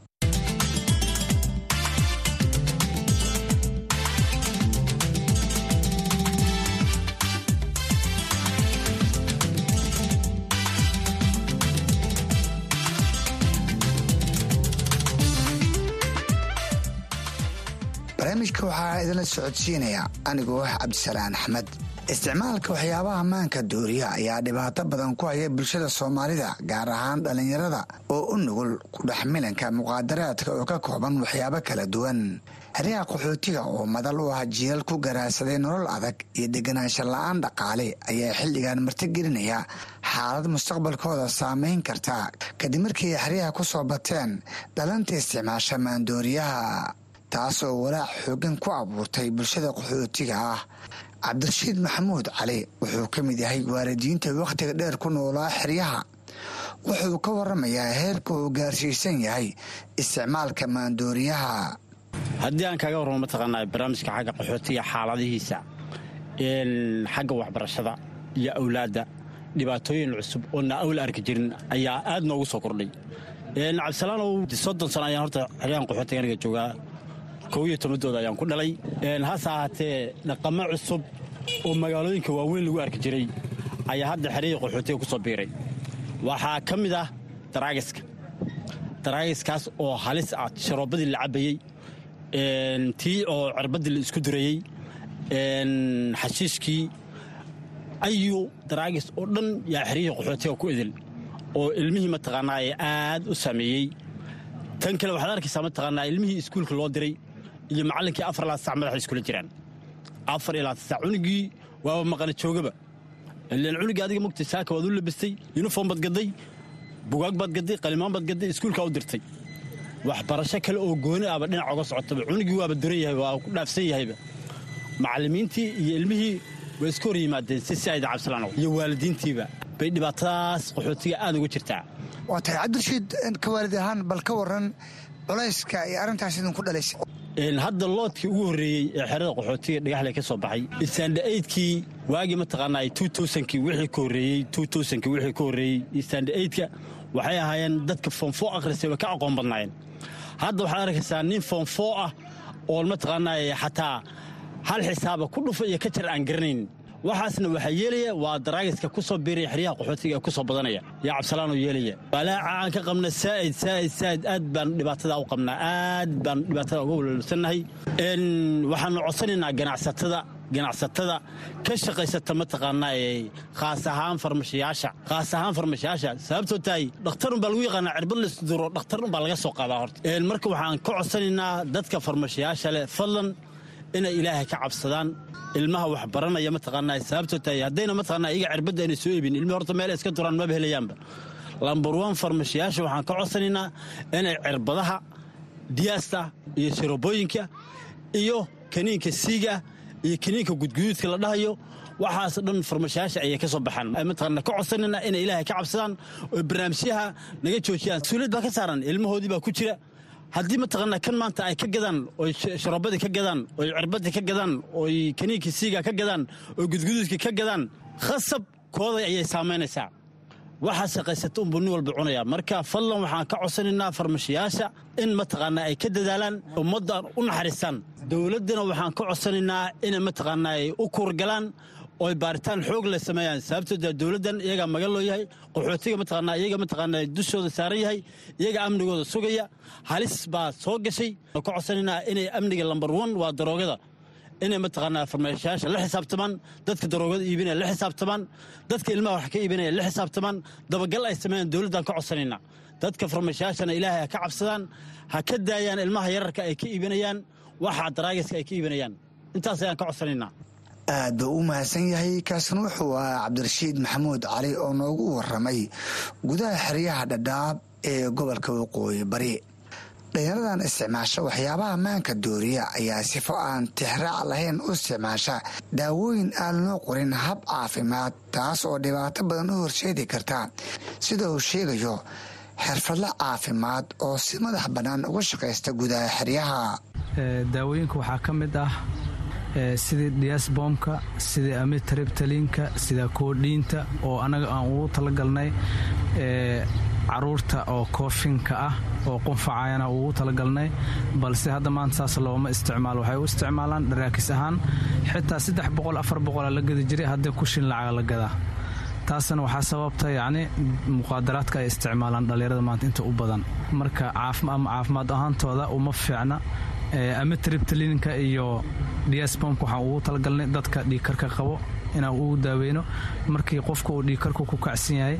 barnaamijka waxaa idinla socodsiinaya anigoo ah cabdisalaan axmed isticmaalka waxyaabaha maanka dooriya ayaa dhibaato badan ku haya bulshada soomaalida gaar ahaan dhallinyarada oo u nugul kudhexmilanka muqaadaraadka oo ka kooban waxyaabo kala duwan xeryaha qaxootiga oo madal u ah jiilal ku garaadsaday nolol adag iyo deganaansho la-aan dhaqaale ayaa xilligan martigelinaya xaalad mustaqbalkooda saameyn karta kadib markii xeryaha ku soo bateen dhalanta isticmaasha maandooriyaha taasoo walaac xoogan ku abuurtay bulshada qaxootiga ah cabdirashiid maxamuud cali wuxuu ka mid yahay waalidiinta wakhtiga dheer ku noolaa xeryaha wuxuu ka waramayaa heerka uu gaarsiisan yahay isticmaalka maandooriyaha haddii aan kaaga warramo mataqaanaa barnaamijka xagga qaxootiga xaaladihiisa xagga waxbarashada iyo awlaadda dhibaatooyin cusub oo na awla arki jirin ayaa aad noogu soo kordhay cabdisalaanow soddon sano ayaan horta xeryahan qaxootiga aniga joogaa kow iyo tobadooda ayaan ku dhalay hase ahaatee dhaqamo cusub oo magaalooyinka waaweyn lagu arki jiray ayaa hadda xerihii qaxootiga ku soo biiray waxaa ka mid ah daraagiska daraagiskaas oo halis ah sharoobadii la cabayey tii oo cirbadii la isku durayey xashiishkii ayu daraagis oo dhan yaa xerihii qaxootiga ku idil oo ilmihii mataqaanaa ee aad u saameeyey tan kale waxaad arkaysaa mataqaanaa ilmihii iskuulka loo diray iyo macallinkii afar ilaa sac madaxa iskula jiraan afar ilaa sac cunugii waaba maqana joogaba ilaan cunugii adiga mogtay saaka waad u labistay yuniform baad gadday bugaag baad gadday qalimaan baad gadday iskuulkaa u dirtay waxbarasho kale oo gooni ahba dhinac oga socotaba cunugii waaba duran yahay waa ku dhaafsan yahayba macallimiintii iyo ilmihii way iska hor yimaadeen si si ayda cabsalaanow iyo waalidiintiiba bay dhibaatadaas qaxootiga aad uga jirtaa waa tahay cabdirashiid ka waalid ahaan bal ka waran culayska iyo arrintaas idinku dhalaysa hadda loodkii ugu horreeyey ee xerada qaxootiga dhagaxle ka soo baxay istaandha-aydkii waagii mataqaanaa tuutosankii wixii ka horreeyey tuutosankii wixii ka horreeyey istaandha-aydka waxay ahaayeen dadka foonfoo akhrisay way ka aqoon badnaayeen hadda waxaad arkaysaa nin foonfoo ah oo mataqaanaa xataa hal xisaaba ku dhufa iyo ka jar aan garanayn waxaasna waxaa yeelaya waa daraagiska ku soo biiraya xeryaha qaxootiga ee ku soo badanaya yaa cabsalaanoo yeelaya walaaca aan ka qabna saa'id saa'id saa'id aad baan dhibaatada u qabnaa aad baan dhibaatada uga walwalsannahay waxaanu codsanaynaa ganacsatada ganacsatada ka shaqaysata mataqaanaa ee khaas ahaan farmashiyaasha khaas ahaan farmashiyaasha sababtoo tahay dhakhtarun baa lagu yaqaanaa cirbad laisduro dhakhtarun baa laga soo qaadaa horta marka waxaan ka codsanaynaa dadka farmashiyaasha leh fadlan inay ilaahay ka cabsadaan ilmaha wax baranaya mataqaanaa sababtoo tahay haddayna mataqaanaa iyaga cirbadda ayna soo iibin ilmihi horta meel iska duraan maba helayaanba lambar wan farmashiyaasha waxaan ka codsanaynaa inay cirbadaha diyaasta iyo sharobooyinka iyo kaniinka siiga iyo kaniinka gudguduudka la dhahayo waxaas dhan farmashiyaasha ayay ka soo baxaan mataqaana ka codsanayna inay ilaahay ka cabsadaan oo barnaamijyaha naga joojiyaan mas-uuliyad baa ka saaran ilmahoodii baa ku jira haddii mataqaanaa kan maanta ay ka gadaan oy sharoobadii ka gadaan oy cirbadii ka gadaan oy kaniinkii siiga ka gadaan oy gudguduudkii ka gadaan khasab kooda ayay saamaynaysaa waxaa shaqaysata unbuu nin walba cunaya marka fadlan waxaan ka codsanaynaa farmashiyaasha in mataqaanaa ay ka dadaalaan ummaddan u naxariistaan dowladdana waxaan ka codsanaynaa inay mataqaanaa ay u kuurgalaan oo ay baaritaan xoog leh sameeyaan sababtoo dee dowladdan iyagaa magan loo yahay qaxootiga mataqaanaa iyaga mataqaanaa dushooda saaran yahay iyaga amnigooda sugaya halis baa soo gashay ka codsanaynaa inay amniga lambar one waa daroogada inay mataqaanaa farmeeshayaasha la xisaabtamaan dadka daroogada iibinaya la xisaabtamaan dadka ilmaha wax ka iibinaya la xisaabtamaan dabagal ay sameeyaan dowladdan ka codsanaynaa dadka farmeeshayaashana ilaahay ha ka cabsadaan ha ka daayaan ilmaha yararka ay ka iibinayaan waxa daraagiska ay ka iibinayaan intaas ayaan ka codsanaynaa aad buu u mahadsan yahay kaasna wuxuu ahaa cabdirashiid maxamuud cali oo noogu waramay gudaha xeryaha dhadhaab ee gobolka waqooyi bari dhalinyaradan isticmaasha waxyaabaha maanka dooriya ayaa sifo aan tixraac lahayn u isticmaasha daawooyin aan loo qorin hab caafimaad taas oo dhibaato badan u horseedi karta sida uu sheegayo xirfadla caafimaad oo si madax bannaan uga shaqaysta gudaha xeryaha daawooyinka waxaa ka mid ah sidii diasbomka sidii amitribtalinka sida koodhiinta oo anaga aan ugu talagalnay caruurta oo koofinka ah oo qunfacayana ugu talagalnay balse hadda maanta saas looma isticmaalo waxay u isticmaalaan dharaakis ahaan xitaa saddex boqol afar boqola la gadi jiray haddii kushin lacaga la gadaa taasna waxaa sababta yacni muqaadaraadka ay isticmaalaan dhallinyarada maanta inta u badan marka ama caafimaad ahaantooda uma fiicna amitribtalinka iyo diasbomka waxaan ugu talagalnay dadka dhiigkarka qabo inaan ugu daaweyno markii qofka uu dhiigkarku ku kacsan yahay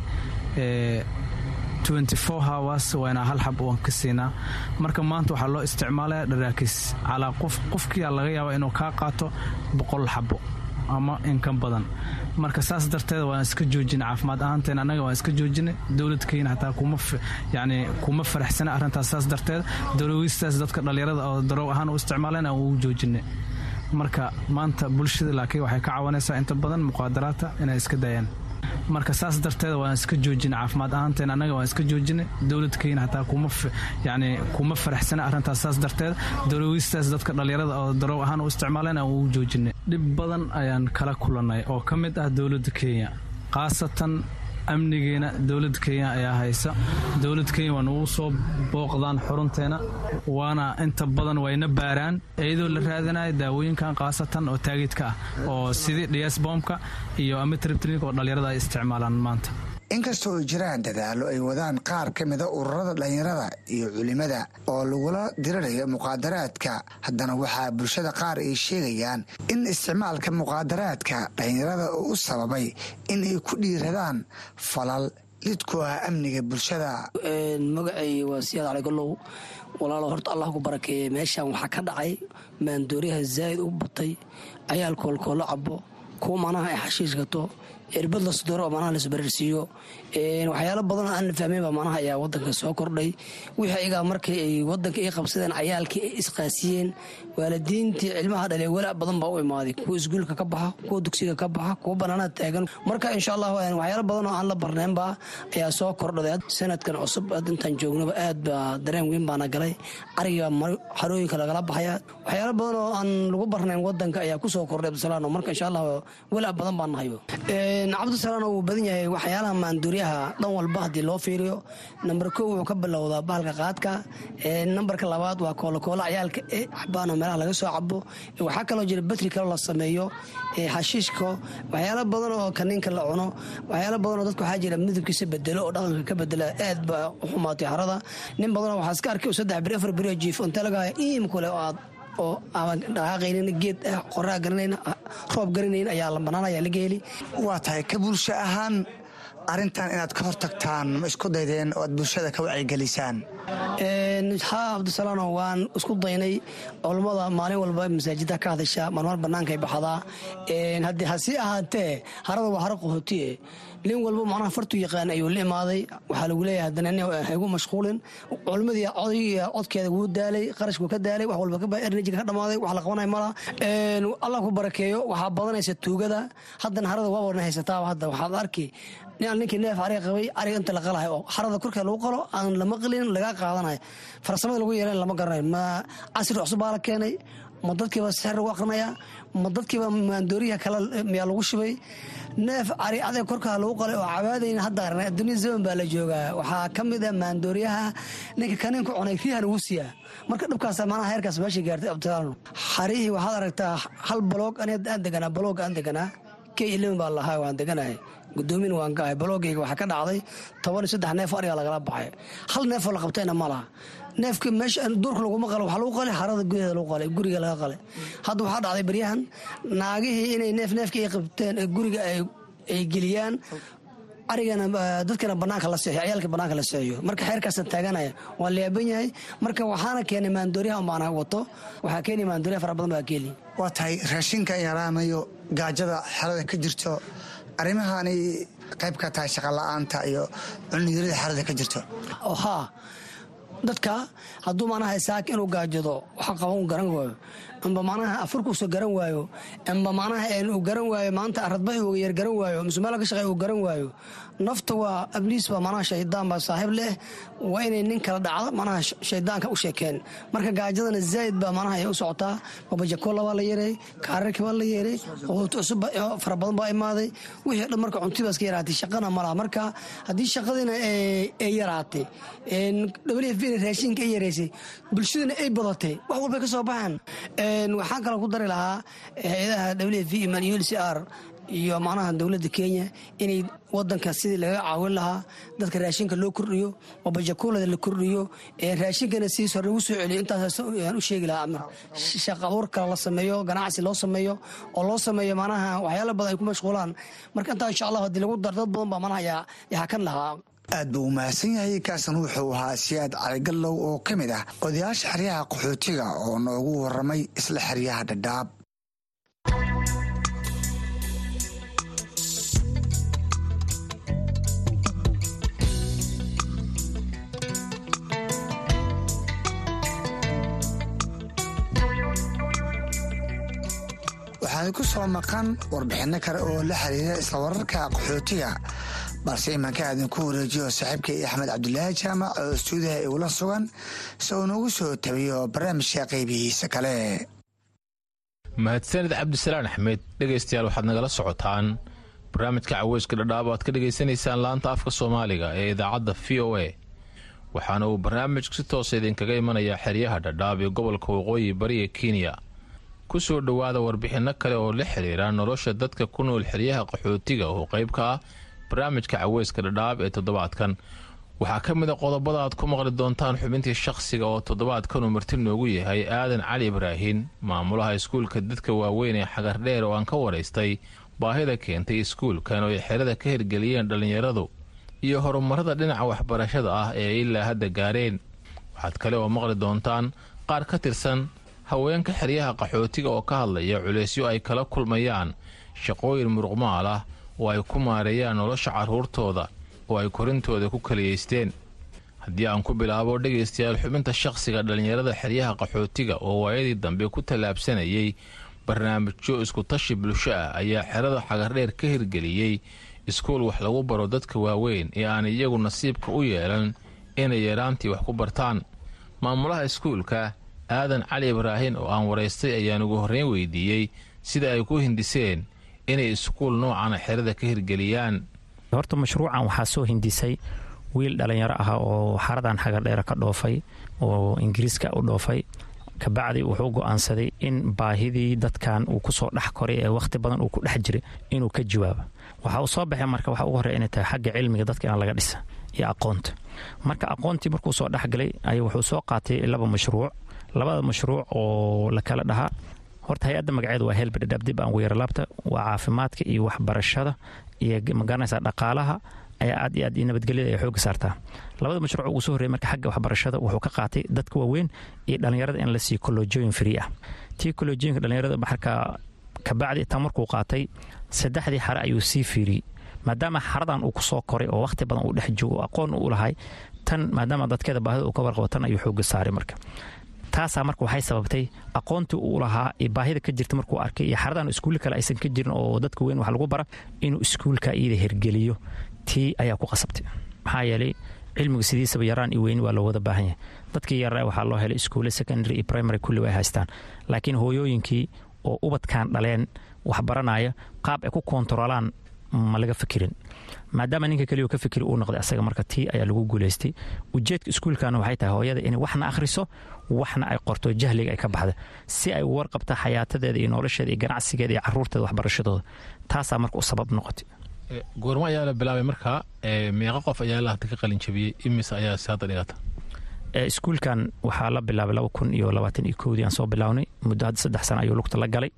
hours waa inaa hal xab oan ka siinaa marka maanta waxaa loo isticmaalaya dharaakis calaa qof qofkiia laga yaaba inuu kaa qaato boqol xabo ama inkan badan marka saas darteed waan iska joojina caafimaad ahaanteen annaga waan iska joojinay dowladkeyna xataa yani kuma faraxsana arrintaas saas darteed dowlawiistaas dadka dhallinyarada oo daroow ahaan u isticmaaleen aan ugu joojinay marka maanta bulshada laakiin waxay ka cawanaysaa inta badan muqaadaraadta inay iska daayaan marka saas darteed waan iska joojina caafimaad ahaanteen annaga waan iska joojinay dowladkeyna xataa yani kuma faraxsana arrintaas saas darteed dowlawiistaas dadka dhallinyarada oo daroow ahaan u isticmaaleen aan ugu joojinay dhib badan ayaan kala kulannay oo ka mid ah dowladda kenya khaasatan amnigeena dowladda kenya ayaa haysa dowladda kenya waa nagu soo booqdaan xurunteena waana inta badan wayna baaraan iyadoo la raadinayo daawooyinkan khaasatan oo taagidka ah oo sidii dhiasbomka iyo amitribtrinka oo dhallinyarada ay isticmaalaan maanta inkastoo ay jiraan dadaallo ay wadaan qaar ka mida ururada dhallinyarada iyo culimada oo lagula dirirayo muqaadaraadka haddana waxaa bulshada qaar ay sheegayaan in isticmaalka muqaadaraadka dhallinyarada uu u sababay in ay ku dhiiradaan falal lid ku ah amniga bulshada magacay waa siyaad cali galow walaalo horta allah ku barakeeye meeshan waxaa ka dhacay maandooriyaha zaa'id u batay ayaal koolkoolo cabo kuwa manaha ay xashiish gato irbad la sudoro oo manaha laisbararsiiyo waxyaalo badan aan la fahmaynba manaha ayaa wadanka soo kordhay wixii ayagaa markii ay wadanka ay qabsadeen cayaalkii ay isqaasiyeen waalidiintii cilmaha dhale walaac badan baa u imaaday kuwa isguulka ka baxa kuwa dugsiga ka baxa kuwa banaanada taagan marka insha allah waxyaalo badan oo aan la barnaynba ayaa soo kordhaday sanadkan cusub intaan joognaba aad baa dareen weyn baana galay cariga xarooyinka lagala baxaya waxyaalo badan oo aan lagu barnayn wadanka ayaa kusoo kordhay abdisalaano marka insha allah walaac badan baan nahayo cabdisalaano wuu badan yahay waxyaalaha maanduuryaha dhan walba haddii loo fiiriyo namber kow wuxuu ka bilowdaa bahalka qaadka nambarka labaad waa koolokoola cayaalka e xabaano meelaha laga soo cabo waxaa kaloo jira batri kaloo la sameeyo xashiishka waxyaalo badan oo kaniinka la cuno waxyaalo badan oo dadka waxaa jira midabkiisa bedelo oo dhaqanka ka bedela aad baa u xumaatay harada nin badanoo waxaa iska arkay saddex beri afar beri oo jiif inta lagaa iim kule oo aad oo aan dhaqaaqaynin geed qoraa garanayn roob garanayn ayaa la banaanaya laga heli waa tahay ka bulsho ahaan arrintan inaad ka hortagtaan ma isku daydeen oo aad bulshada ka wacyigelisaan haa cabdisalaano waan isku daynay culammada maalin walba masaajida ka hadasha marmar bannaankay baxdaa haddii hasii ahaatee harada waa haro qaxootiye nin walba macnaha fartu yaqaan ayuu la imaaday waxaa lagu leeyahay haddana nin haygu mashquulin culimmadii codgiiya codkeeda wuu daalay qarashku ka daalay wax walba enerjiga ka dhamaaday wax la qabanay mala allah ku barakeeyo waxaa badanaysa tuugada haddana harada waa warna haysataaba hadda waxaad arki ninkii neef ariga qabay ariga inta la qalahay oo harada korkeed lagu qalo aan lama qalin laga qaadanayo farsamada lagu yeelan lama garanayo ma casri cusub baa la keenay ma dadkiiba sixir lagu aqrinaya ma dadkiiba maandooriyaha kale miyaa lagu shubay neef cari adeeg korkaa lagu qalay oo cabaadayn hadda arnay adduunya zaman baa la joogaa waxaa ka mid ah maandooriyaha ninka kaniinku cunay riyahan ugu siiyaa marka dhibkaas manaha heerkaas meesha gaartay abdisaano xarihii waxaad aragtaa hal baloog aan deganaa baloog aan deganaa k eleven baa lahaa waan deganahay gudoomina waan gahay baloogayga waxaa ka dhacday toban iyo saddex neef ariga lagala baxay hal neefoo la qabtayna ma laha neefka meesha duurka laguma qalo waxaa lagu qalay xarada gudaheeda lagu qalay guriga laga qalay hadda waxaa dhacday baryahan naagihii inay neef neefka ay qabteen ee guriga ay geliyaan arigana dadkana banaanka la seexiyo ciyaalka banaanka la seexiyo marka xeerkaasaan taaganaya waan laaban yahay marka waxaana keenay maandooriyaha umbaan wato waxaa keenaya maandooriyaha fara badan baa keeni waa tahay raashinka yaraanayo gaajada xerada ka jirto arrimahaanay qayb ka tahay shaqola'aanta iyo cuniyarada xerada ka jirto haa dadka hadduu manaha saaka inuu gaajado waxa qaban u garan waayo amba manaha afurkuusa garan waayo amba manaha uu garan waayo maanta aradbaxi uu yar garan waayo mise meel ka shaqeey uu garan waayo nafta waa abliis baa manaha shaydaan baa saaxiib leh waa inay nin kala dhacdo manaha shaydaanka u sheekeen marka gaajadana zaa'id baa manaha ay u socotaa babajakola baa la yeeray kaararki baa la yeeray quut cusub fara badan baa imaaday wixii dhan marka cunti baa iska yaraatay shaqana ma laha marka haddii shaqadiina ay yaraatay w f raashinka ay yaraysay bulshadana ay badatay wax walbay ka soo baxaan waxaan kaloo ku dari lahaa hay-adaha w f iman iyo l c r iyo macnaha dowladda kenya inay wadanka sidii laga caawin lahaa dadka raashinka loo kordhiyo oo bajakuulada la kordhiyo raashinkana sidiis hore lagu soo celiyo intaasaan u sheegi lahaa amar shaqa abuur kale la sameeyo ganacsi loo sameeyo oo loo sameeyo macnaha waxyaala badan ay ku mashquulaan marka intaa insha allah haddii lagu dar dad badan baa macnaha yaa hakan lahaa aad buu u mahadsan yahay kaasan wuxuu ahaa siyaad caligallow oo ka mid ah odayaasha xeryaha qaxootiga oo noogu waramay isla xeryaha dhadhaab waxaana ku soo maqan warbixinno kale oo la xiriira isla wararka qaxootiga balse imanka aadinku wareejiyo saaxiibkay axmed cabdulaahi jaamac oo stuudiyaha igula sugan si uu noogu soo tabiyo barnaamijka qaybihiisa kale mahadsanid cabdisalaan axmed dhegaystayaal waxaad nagala socotaan barnaamijka caweyska dhadhaab aad ka dhegaysanaysaan laanta afka soomaaliga ee idaacadda v o a waxaana uu barnaamijku si toosa idinkaga imanayaa xeryaha dhadhaab ee gobolka waqooyi bariga kenya ku soo dhowaada warbixinno kale oo la xiriira nolosha dadka ku nool xeryaha qaxootiga oo qayb ka ah barnaamijka caweyska dhadhaab ee toddobaadkan waxaa ka mid a qodobada aad ku maqli doontaan xubintii shakhsiga oo toddobaadkan uu marti noogu yahay aadan cali ibraahin maamulaha iskuulka dadka waaweyn ee xagardheer oo aan ka waraystay baahida keentay iskuulkan oo ay xerada ka hirgeliyeen dhallinyaradu iyo horumarada dhinaca waxbarashada ah ee ay ilaa hadda gaareen waxaad kale oo maqli doontaan qaar ka tirsan haweenka xeryaha qaxootiga oo ka hadlaya culeysyo ay kala kulmayaan shaqooyin muruqmaal ah oo ay ku maareeyaan nolosha carruurtooda oo ay korintooda ku kaliyaysteen haddii aan ku bilaabo dhegaystayaal xubinta shakhsiga dhallinyarada xeryaha qaxootiga oo waayadii dambe ku tallaabsanayay barnaamijyo iskutashi bulsho ah ayaa xerada xagardheer ka hirgeliyey iskuul wax lagu baro dadka waaweyn ee aan iyagu nasiibka u yeelan inay yaraantii wax ku bartaan maamulaha iskuulka aadan cali ibraahin oo aan waraystay ayaan ugu horreyn weydiiyey sida ay ku hindiseen inay iskuul noocana xerada ka hirgeliyaan horta mashruucan waxaa soo hindisay wiil dhallinyaro ah oo xaradan xagardheere ka dhoofay oo ingiriiska u dhoofay kabacdi wuxuu go'aansaday in baahidii dadkan uu kusoo dhex koray ee wakhti badan uu ku dhex jiray inuu ka jawaabo waxa uu soo baxay marka waxa ugu horreya inay tahay xagga cilmiga dadka in laga dhisa iyo aqoonta marka aqoontii markuu soo dhexgalay ay wuxuu soo qaatay laba mashruuc labada mashruuc oo la kala dhahaa horta hay-adda magaceedu waa helbidhadhaab dib aan weeralaabta waa caafimaadka iyo waxbarashada iyo magaranaysa dhaqaalaha ayaa aad iyo aad iyo nabadgelyada ay xooga saartaa labada mashruuc ugu soo horreyay marka xagga waxbarashada wuxuu ka qaatay dadka waaweyn iyo dhallinyarada in la siiyo kolojooyin free ah tii kolojooyinka dhallinyarada marka kabacdi tan markuu qaatay saddexdii xare ayuu sii fiiriyey maadaama xaradan uu kusoo koray oo wakhti badan uu dhex joogo aqoon u lahay tan maadaama dadkeeda baahida uu ka warqabo tan ayuu xooga saaray marka taasaa marka waxay sababtay aqoontii uu lahaa iyo baahida ka jirta markuu arkay iyo xaradan iskuulla kale aysan ka jirin oo dadka weyn wax lagu bara inuu iskuulka iyada hirgeliyo tii ayaa ku qasabtay maxaa yeelay cilmigu sidiisaba yaraan iyo weyni waa loo wada baahan yahay dadkii yaraa waxaa loo helay iskuulle secondary iyo primary kulli way haystaan laakiin hooyooyinkii oo ubadkan dhaleen wax baranaya qaab ay ku koontarolaan ma laga fikirin maadaama ninka keliya ka fikiri uu noqday asaga marka tii ayaa lagu guulaystay ujeedka iskuulkana waxay tahay hooyada inay waxna akhriso waxna ay qorto jahliga ay ka baxda si ay u warqabta xayaatadeeda iyo nolosheeda iyo ganacsigeeda iyo caruurteeda waxbarashadooda taasaa marka u sabab noqotay goormo ayaa la bilaabay markaa meeqa qof ayaa la hadda ka qalin jabiyey imise ayaa si hadda dhigata iskuulkan waxaa la bilaabay laba kun iyo labaatan iyo kowdii aan soo bilownay muddo hadda saddex sano ayuu lugta la galay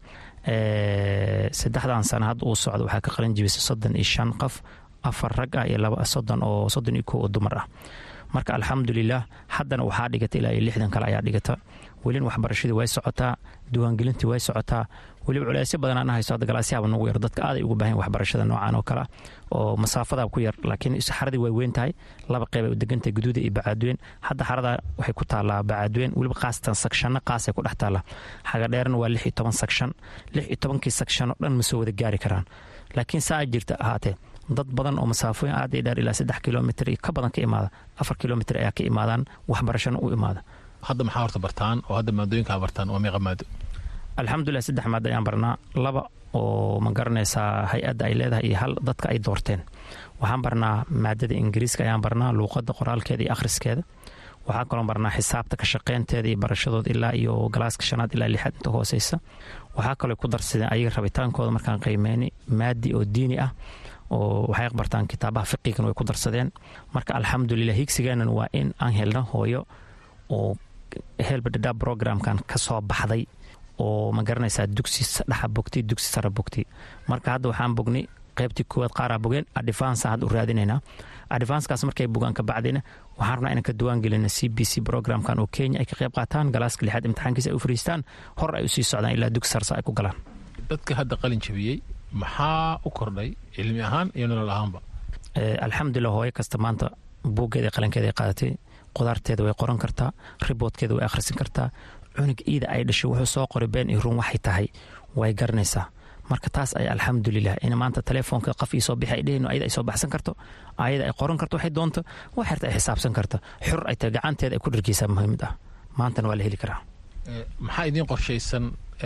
saddexdan sano hadda uu socdo waxaa ka qalin jabisay soddon iyo shan qof afar rag ah iyo laba soddon oo soddon iyo kow oo dumar ah marka alxamdulilah haddana waxaa dhigata ilaa iyo lixdan kale ayaa dhigata welin waxbarashadii way socotaa diiwaangelintii way socotaa weliba culeysyo badan aan hayso hadda galaasyaaba nagu yar dadka aaday ugu baahan waxbarashada noocan oo kale ah oo masaafadaa ku yar laakiin xaradii way weyn tahay laba qeyb ay u degantahay guduuda iyo bacaadweyn hadda xarada waxay ku taallaa bacaadweyn weliba qaasatan sakshanna qaasay ku dhex taallaa xagadheerna waa lix iyo toban sakshan lix iyo tobankii sakshan oo dhan ma soo wada gaari karaan laakiin saa jirta ahaatee dad badan oo masaafooyin aad iyo dheer ilaa saddex kilomitr iyo ka badan ka imaada afar kilomitr ayaa ka imaadaan waxbarashana u imaada hadda maxaa horta bartaan oo hadda maadooyinkaa bartaan waa meeqa maado alxamdulilah saddex maado ayaan barnaa laba oo ma garanaysaa hay-adda ay leedahay iyo hal dadka ay doorteen waxaan barnaa maadada ingiriiska ayaan barnaa luuqadda qoraalkeeda iyo akhriskeeda waxaan kaloo barnaa xisaabta ka shaqeynteeda iyo barashadooda ilaa iyo galaaska shanaad ilaa lixaad inta hooseysa waxaa kaloo ku darsadeen ayaga rabitaankooda markaan qiimeyni maadi oo diini ah oo waxay bartaan kitaabaha fiqigan way ku darsadeen marka alxamdulilah higsigeenan waa in aan helno hooyo oo helbadhadha programkan ka soo baxday oo ma garanaysaa dugsi dhexa bogtay dugsi sara bogtay marka hadda waxaan bognay qaybtii koowaad qaaraa bogeen advansa hadda u raadinaynaa advanskaas markay bogaan ka bacdina waxaan rabnaa inaan ka duwaan gelina c b c programkan oo kenya ay ka qayb qaataan galaaska lixaad imtixaankiisa ay u fariistaan hor ay usii socdaan ilaa dugsi sarsa ay ku galaan dadka hadda qalin jabiyey maxaa u kordhay cilmi ahaan iyo nolol ahaanba alxamdulilah hooyo kasta maanta buuggeeda qalankeeda ay qaadatay qudaarteeda way qoran kartaa riboodkeeda way akhrisan kartaa cunug iida ay dhashay wuxuu soo qoray been iyo run waxay tahay way garanaysaa marka taas ay alxamdulilah in maanta telefoonka qof ii soo bixi ay dhehayno ayada ay soo baxsan karto ayada ay qoran karto waxay doonto wax xirta ay xisaabsan karta xur ay tahay gacanteeda ay ku dhargeysaa muhiimad ah maantana waa la heli karaa maxaa idiin qorshaysan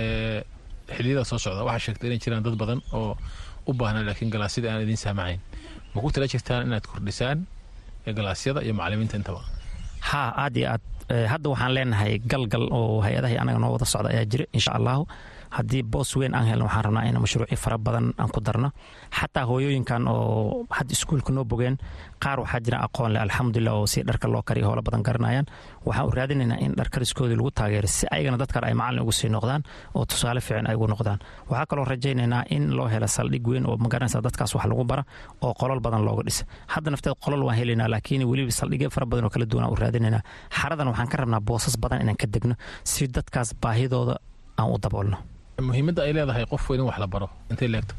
xiliyada soo socda waxaa sheegtay inay jiraan dad badan oo u baahnaa laakiin galaasyada aan idiin saamacayn ma ku tala jirtaan inaad kordhisaan galaasyada iyo macalimiinta intaba haa aad iyo aad hadda waxaan leenahay galgal oo hay-adahay anaga noo wada socda ayaa jira insha allahu haddii boos weyn aan helno waxaan rabnaa in mashruuci fara badan aan ku darno xataa hooyooyinkan oo hadda iskuulka noo bogeen qaar waxaa jira aqoon leh alxamdulilah oo si dharka loo kariyo hoola badan garanayaan waxaan u raadinaynaa in dharkariskoodii lagu taageero si ayagana dad kale ay macalin ugu sii noqdaan oo tusaale fiican ay ugu noqdaan waxaa kaloo rajaynaynaa in loo helo saldhig weyn oo magaranaysa dadkaas wax lagu bara oo qolol badan looga dhisa hadda nafteed qolol waan helaynaa laakiin weliba saldhigyo fara badan oo kala duwan aan u raadinaynaa xaradan waxaan ka rabnaa boosas badan inaan ka degno si dadkaas baahidooda aan u daboolno muhiimadda ay leedahay qof weyn in wax la baro intay leegto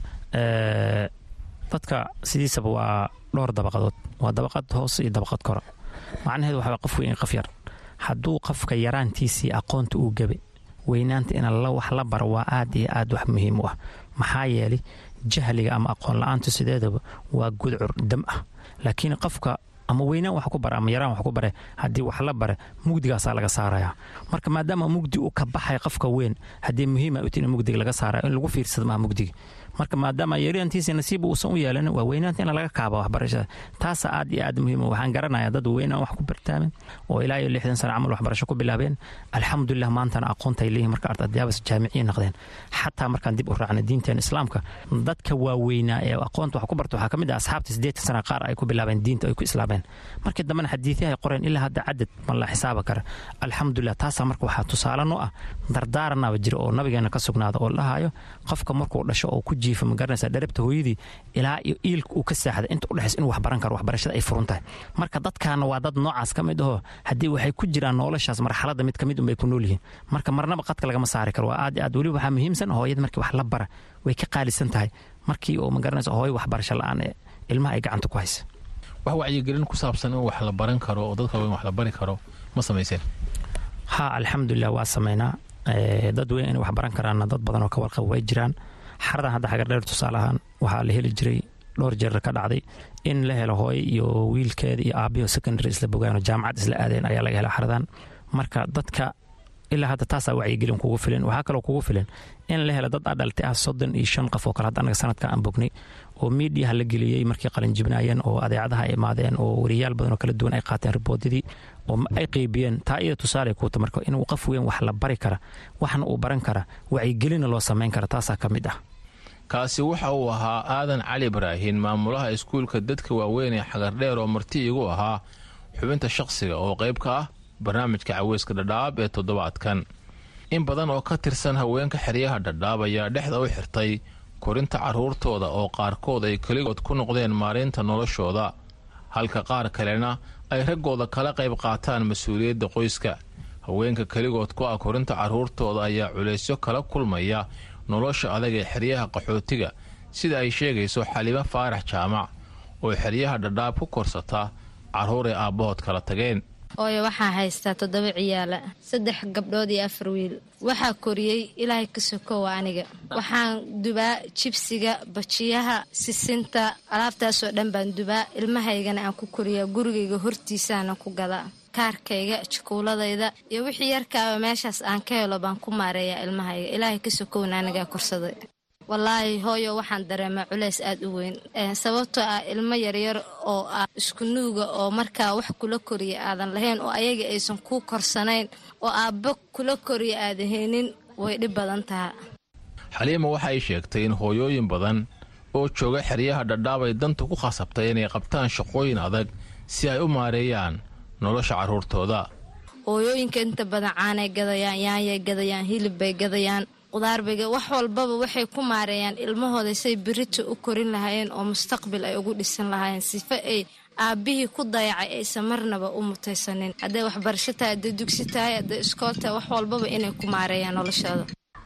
dadka sidiisaba waa dhowr dabaqadood waa dabaqad hoose iyo dabaqad kore macnaheedu waxaa qof weyn iyo qof yar hadduu qofka yaraantiisii aqoonta uu gabe weynaanta in wax la baro waa aad iyo aad wax muhiim u ah maxaa yeelay jahliga ama aqoon la-aantu sideedaba waa gudcur dam ah laakiin qofka ama weynaan wax ku bara ama yaraan wax ku bare haddii wax la bare mugdigaasaa laga saaraya marka maadaama mugdi uu ka baxay qofka weyn haddii muhiima uti in mugdiga laga saaraya in lagu fiirsado maha mugdiga marka maadaama yaraantiisa nasiib uusan u yeelan waa weynaanta in laga kaaba waxbarashada taasa aad iyo aad muhiim waxaan garanaya dad weynaan wax ku bartaamen oo ilaa iyo lixdan sano camal waxbarasho ku bilaabeen alxamdulilah maantana aqoonta ay leeyihin marka ardaydayaabas jaamiciyi noqdeen xataa markaan dib u raacnay diinteen islaamka dadka waaweynaa ee aqoonta wax ku barta waxaa ka mid ah asxaabta siddeetan sana qaar ay ku bilaabeen diinta ay ku islaameen markii dambena xadiidahay qoreen ilaa hadda cadad ma la xisaaba kara alxamdulilah taasaa marka waxaa tusaale noo ah dardaaranaba jira oo nabigeena ka sugnaada oo dhahayo qofka markuu dhasho oo ku jiifa ma garanaysa dharabta hooyadii ilaa iyo iilka uu ka saaxda inta udhexaysa inuu wax baran karo waxbarashada ay furun tahay marka dadkaana waa dad noocaas ka mid ahoo haddii waxay ku jiraan noloshaas marxaladda mid ka mid unbay ku nool yihiin marka marnaba qadka lagama saari karo waa aad iyo aad weliba waxaa muhiimsan hooyada markii wax la bara way ka qaalisan tahay markii oo ma garanaysa hooyo waxbarasho la-aan ee ilmaha ay gacanta ku haysa wax wacyigelin ku saabsan in wax la baran karo oo dadka weyn wax la bari karo ma samayseen ha alxamdulilah waa sameynaa dad weyn inay wax baran karaanna dad badan oo ka warqaba way jiraan xaradan hadda xagardheer tusaale ahaan waxaa la heli jiray dhowr jeer ka dhacday in la helo hooyo iyo wiilkeeda iyo aabiyo secondary isla bogaan oo jaamacad isla aadeen ayaa laga hela xaradan marka dadka ilaa hadda taasaa wacyigelin kugu filan waxaa kaloo kugu filan in la helo dad adhalti ah soddon iyo shan qof oo kale hadda anaga sanadka aan bognay oo miidiyaha la geliyey markii qalinjibnaayeen oo adeecadaha ay imaadeen oo wariyaal badan oo kala duwan ay qaateen riboodadii oo ay qeybiyeen taa iyada tusaale kuuta marka inuu qof weyn wax la bari kara waxna uu baran kara wacyigelina loo samayn kara taasaa ka mid ah kaasi waxa uu ahaa aadan cali ibraahin maamulaha iskuulka dadka waaweyn ee xagardheer oo marti igu ahaa xubinta shaqsiga oo qayb ka ah barnaamijka caweyska dhadhaab ee toddobaadkan in badan oo ka tirsan haweenka xeryaha dhadhaab ayaa dhexda u xirtay korinta carruurtooda oo qaarkood ay keligood ku noqdeen maareynta noloshooda halka qaar kalena ay raggooda kala qayb qaataan mas-uuliyadda qoyska haweenka keligood ku ah korinta carruurtooda ayaa culaysyo kala kulmaya nolosha adag ee xeryaha qaxootiga sida ay sheegayso xalimo faarax jaamac oo xeryaha dhadhaab ku korsata carruur ay aabbahood kala tageen ooyo waxaa haystaa toddoba ciyaala saddex gabdhood iyo afar wiil waxaa koriyey ilaahay ka sokowa aniga waxaan dubaa jibsiga bajiyaha sisinta alaabtaasoo dhan baan dubaa ilmahaygana aan ku koriyaa gurigayga hortiisaana ku gadaa kaarkayga jukuuladayda iyo wixii yarkaaba meeshaas aan ka helo baan ku maareeyaa ilmahayga ilaahay ka sokowna anigaa korsaday wallaahi hooyo waxaan dareemaa culays aad u weyn sababtoo ah ilmo yaryar oo ah isku nuuga oo markaa wax kula koriya aadan lahayn oo ayaga aysan kuu korsanayn oo aabbo kula koriya aadan haynin way dhib badan taha xaliima waxa ay sheegtay in hooyooyin badan oo jooga xeryaha dhadhaab ay danta ku khasabtay inay qabtaan shaqooyin adag si ay u maareeyaan nolosha carruurtooda hooyooyinka inta badan caanay gadayaan yaanyay gadayaan hilib bay gadayaan qudaarbega wax walbaba waxay ku maareeyaan ilmahooda say birita u korin lahaayeen oo mustaqbil ay ugu dhisan lahaayeen sifa ay aabbihii ku dayacay aysan marnaba u mutaysanin hadday waxbarasho tahay hadday dugsi tahay hadday iskool tahay wax walbaba inay ku maareeyaan noloshooda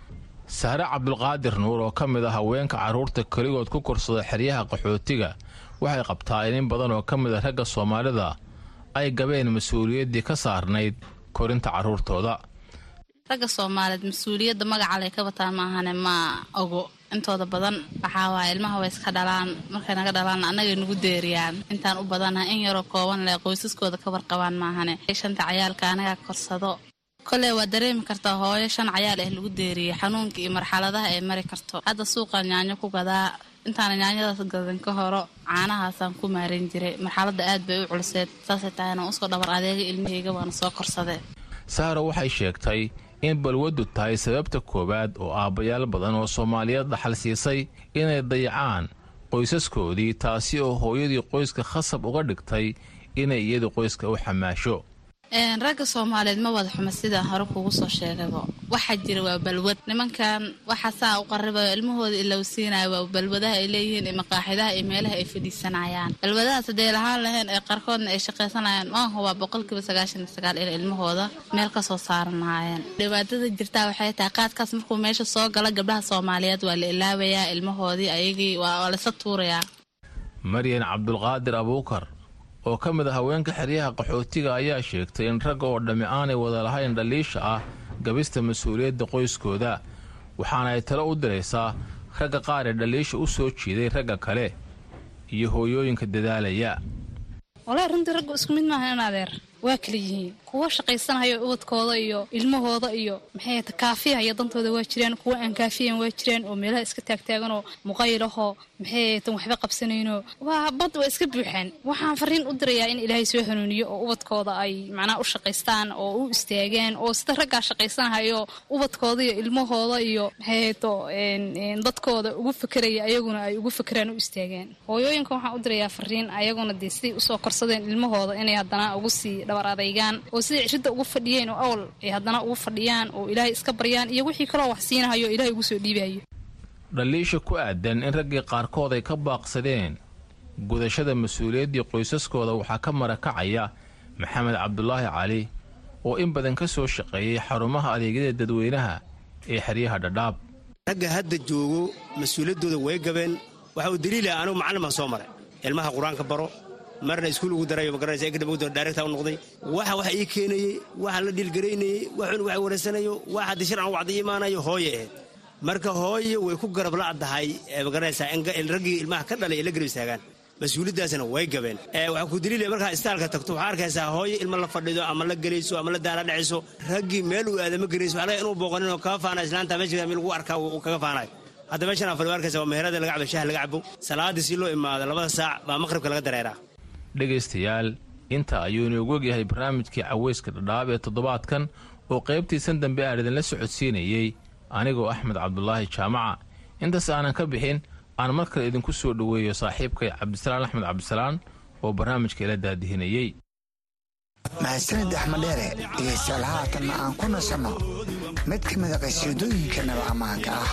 saare cabdulqaadir nuur oo ka mid ah haweenka carruurta keligood ku korsada xeryaha qaxootiga waxay qabtaa in in badan oo ka mid a ragga soomaalida ay gabeen mas-uuliyaddii ka saarnayd korinta carruurtooda ragga soomaaliyeed mas-uuliyadda magacalay ka bataan maahane ma ogo intooda badan waxaa waaya ilmaha way iska dhalaan markay naga dhalaan annagay nagu deeriyaan intaan u badanaha in yaroo kooban leh qoysaskooda ka warqabaan maahane shanta cayaalka anagaa korsado koley waa dareemi kartaa hooyo shan cayaal ah lagu deeriyey xanuunka iyo marxaladaha ay mari karto hadda suuqa yaanyo ku gadaa intaana yaanyadaas gadan ka horo caanahaasaan ku maaran jiray marxaladda aad bay u culiseed saasay tahayna usoo dhabar adeega ilmahayga waana soo korsadee sahra waxay sheegtay in balwaddu tahay sababta koowaad oo aabbayaal badan oo soomaaliyeed dhaxal siisay inay dayacaan qoysaskoodii taasi oo hooyadii qoyska khasab uga dhigtay inay iyadu qoyska u xamaasho ragga soomaaliyeed ma wada xuma sidaan hore kuugu soo sheegaybo waxaa jira waa balwad nimankan waxa saa u qaribayo ilmahooda ilowsiinaya waa balwadaha ay leeyihiin iyo maqaaxidaha iyo meelaha ay fadhiisanayaan balwadahaas hadday lahaan lahayn ee qaarkoodna ay shaqaysanayaan maaha waa boqolkiiba sagaashan iyo sagaal in ilmahooda meel ka soo saaran lahaayeen dhibaatada jirtaa waxay tahay qaadkaas markuu meesha soo gala gabdhaha soomaaliyeed waa la ilaabayaa ilmahoodii ayagii waa laysa tuurayaa maryan cabdulqaadir abuukar oo ka mid a haweenka xeryaha qaxootiga ayaa sheegtay in ragga oo dhammi aanay wada lahayn dhaliisha ah gabista mas-uuliyadda qoyskooda waxaana ay talo u diraysaa ragga qaar ee dhaliisha u soo jiiday ragga kale iyo hooyooyinka dadaalaya walahi runtii raggu isku mid maaha in adeer waa kala yihiin kuwa shaqaysanayo ubadkooda iyo ilmahooda iyo maxay ta kaafiyahaya dantooda waa jiraan kuwa aan kaafiyan waa jiraan oo meelaha iska taagtaaganoo muqaylahoo maxay tan waxba qabsanayno waa bad waa iska buuxaan waxaan fariin u dirayaa in ilaahay soo hanuuniyo oo ubadkooda ay macnaha u shaqaystaan oo u istaagaan oo sida raggaa shaqaysanahayo ubadkooda iyo ilmahooda iyo maxay to dadkooda ugu fakeraya ayaguna ay ugu fakeraan u istaagaan hooyooyinka waxaan u dirayaa fariin ayaguna dee siday usoo korsadeen ilmahooda inay haddana ugu sii dhabar adaygaan oo siday cishida ugu fadhiyeen oo awl ay haddana ugu fadhiyaan oo ilaahay iska baryaan iyo wixii kaloo wax siinahayo ilaahay ugu soo dhiibayo dhaliisha ku aadan in raggii qaarkood ay ka baaqsadeen gudashada mas-uuliyaddii qoysaskooda waxaa ka marakacaya maxamed cabdulaahi cali oo in badan ka soo shaqeeyey xarumaha adeegyada dadweynaha ee xeryaha dhadhaab ragga hadda joogo mas-uuliyaddooda way gabeen waxa uu daliilaha anugu macallimaan soo maray ilmaha qur-aanka baro marna iskuul ugu darayo magaranaysa kadib daaregta u noqday waxa waxa ii keenayey waxa la dhiilgaraynayey waxun wax wareysanayo wax haddii sharcan wacdi imaanayo hooye ahayd marka hooye way ku garab la'dahay magaranaysaa in raggii ilmaha ka dhalay ay la garab istaagaan mas-uuliyaddaasna way gabeen waxaa ku daliilaya markaa istaalka tagto waxaa arkaysaa hooye ilma la fadhido ama la gelayso ama la daala dhacayso raggii meel uu aadama garayso waxaa laga inuu booqaninoo kaga faanayo islaanta meesha meel lagu arkaa uu kaga faanayo hadda meeshan aan fadhiyo arkaysa waa meherada laga cabo shaah laga cabo salaadii si loo imaado labada saac baa maqribka laga dareeraa dhegaystayaal inta ayuu inoogu ogyahay barnaamijkii caweyska dhadhaab ee toddobaadkan oo qaybtiisan dambe aan idinla socodsiinayey anigoo axmed cabdulaahi jaamaca intaas aanan ka bixin aan mar kale idinku soo dhoweeyo saaxiibkay cabdisalaan axmed cabdisalaan oo barnaamijka ila daadihinayey mahadsanid axmed dheere dhegaystayaal haatanna aan ku nasanno mid ka mida qasiidooyinka naba ammaanka ah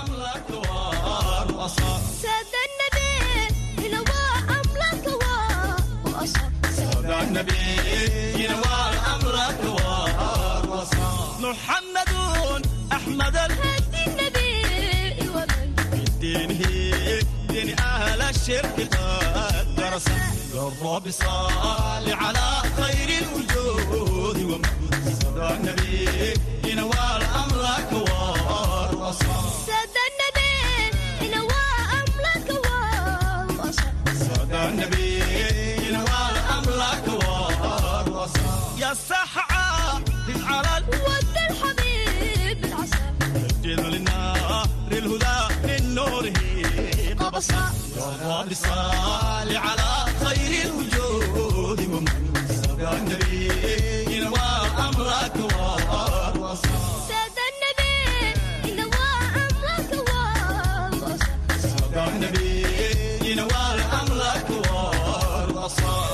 محمد أحمد الهدي النبي ومن بدينه دين أهل الشرك قد درس الرب صال على خير الوجود ومن صدى النبي ينوال أمرك والرصا سادة النبي ينوى أمرك والوصل صدى النبي ينوال أمرك والرصا يا سحعة على ود الحبيب العسل الجد للنار الهدى من نوره قبصا يا رب صال على خير الوجود ومن صدى النبي ينوى أمرك والوصا سادة النبي ينوى أمرك والوصل صدى النبي ينوى أمرك والوصا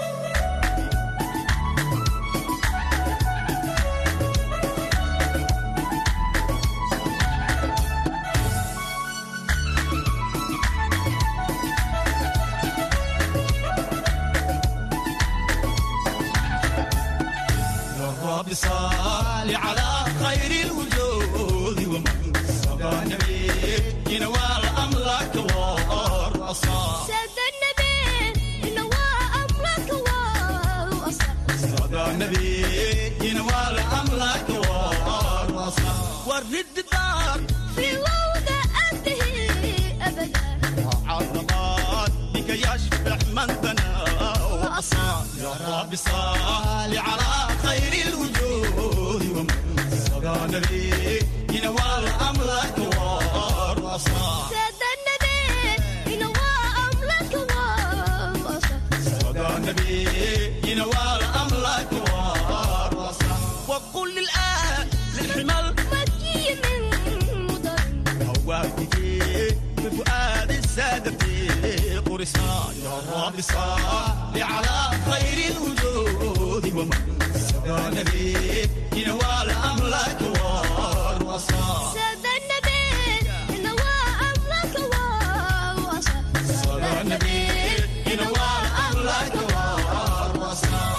الرب صال على خير الوجود ومن صدى النبي ينوال أمرك والرصا سادة النبي ينوى أمرك والوصل صدى النبي ينوال أمرك والرصا ورد الدار في وضع أنتهي أبدا عرضات بك يشبع من بنى وأصى يا رب صال على خير الوجود ومن صدى النبي ينوال أمرك والرصا سادة النبي ينوى أمرك والوصل صدى النبي ينوال أمرك والرصا وقل للآن للحمل مكي من مضر هواك بفؤاد السادة في قرصان يا رب صل على خير الوجود ومن صدى النبي ينوال أمرك والوصا سادة النبي ينوى أمرك والوصل صدى النبي ينوال أمرك والوصا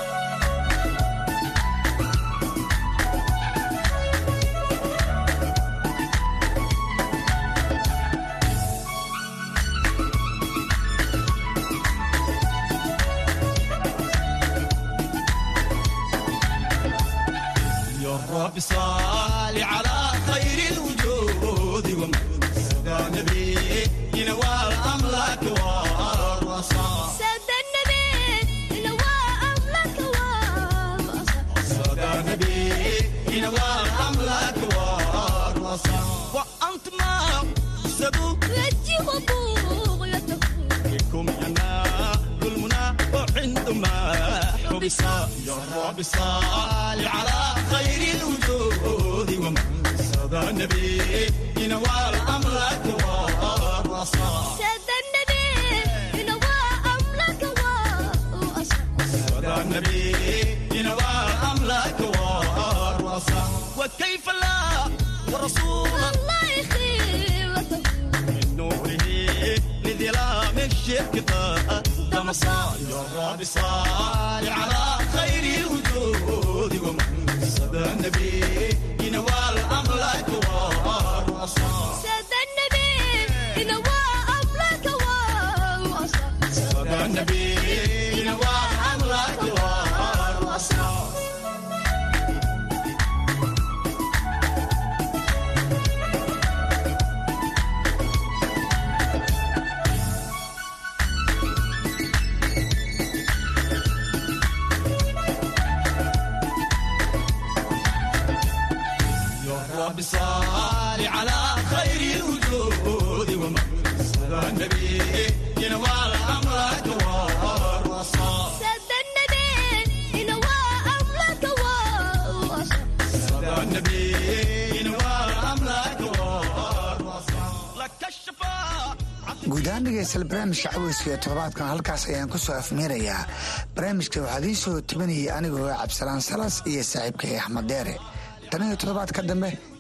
يا رب صل على خير الوجود ومن صدى النبي ينوال أمرك والرصا سادة النبي ينوى أمرك والوصل صدى النبي ينوال أمرك والرصا وأنت ما سبوا وجه وبغيته بكم ينال المنى وعندما حبسا يا رب صل على خير الوجود ومن صدى النبي ينوال أمرك والرصا سادة النبي ينوى أمرك والوصل صدى النبي ينوال أمرك والرصا وكيف لا ورسول الله يخيرته من نوره لظلام الشرك قدم صال يا رب صال على خير الوجود ومن صدى النبي ينوال أمرك والرصا سادة النبي ينوى أمرك والوصل صدى النبي ينوال أمرك والرصا صال على خير الوجود ومن صدى النبي ينوال أمرك والوصال سد النبي ينوى أمرك ووصل صدى النبي ينوال أمرك والوصال لك الشفاء guud ahaan dhegeystayaal barnaamijka caweyska iyo toddobaadkan halkaas ayaan ku soo afmeerayaa barnaamijka waxaa idiin soo tibinayay anigoo cabdisalaan salas iyo saaxiibkay axmed deere tan iyo toddobaad ka dambe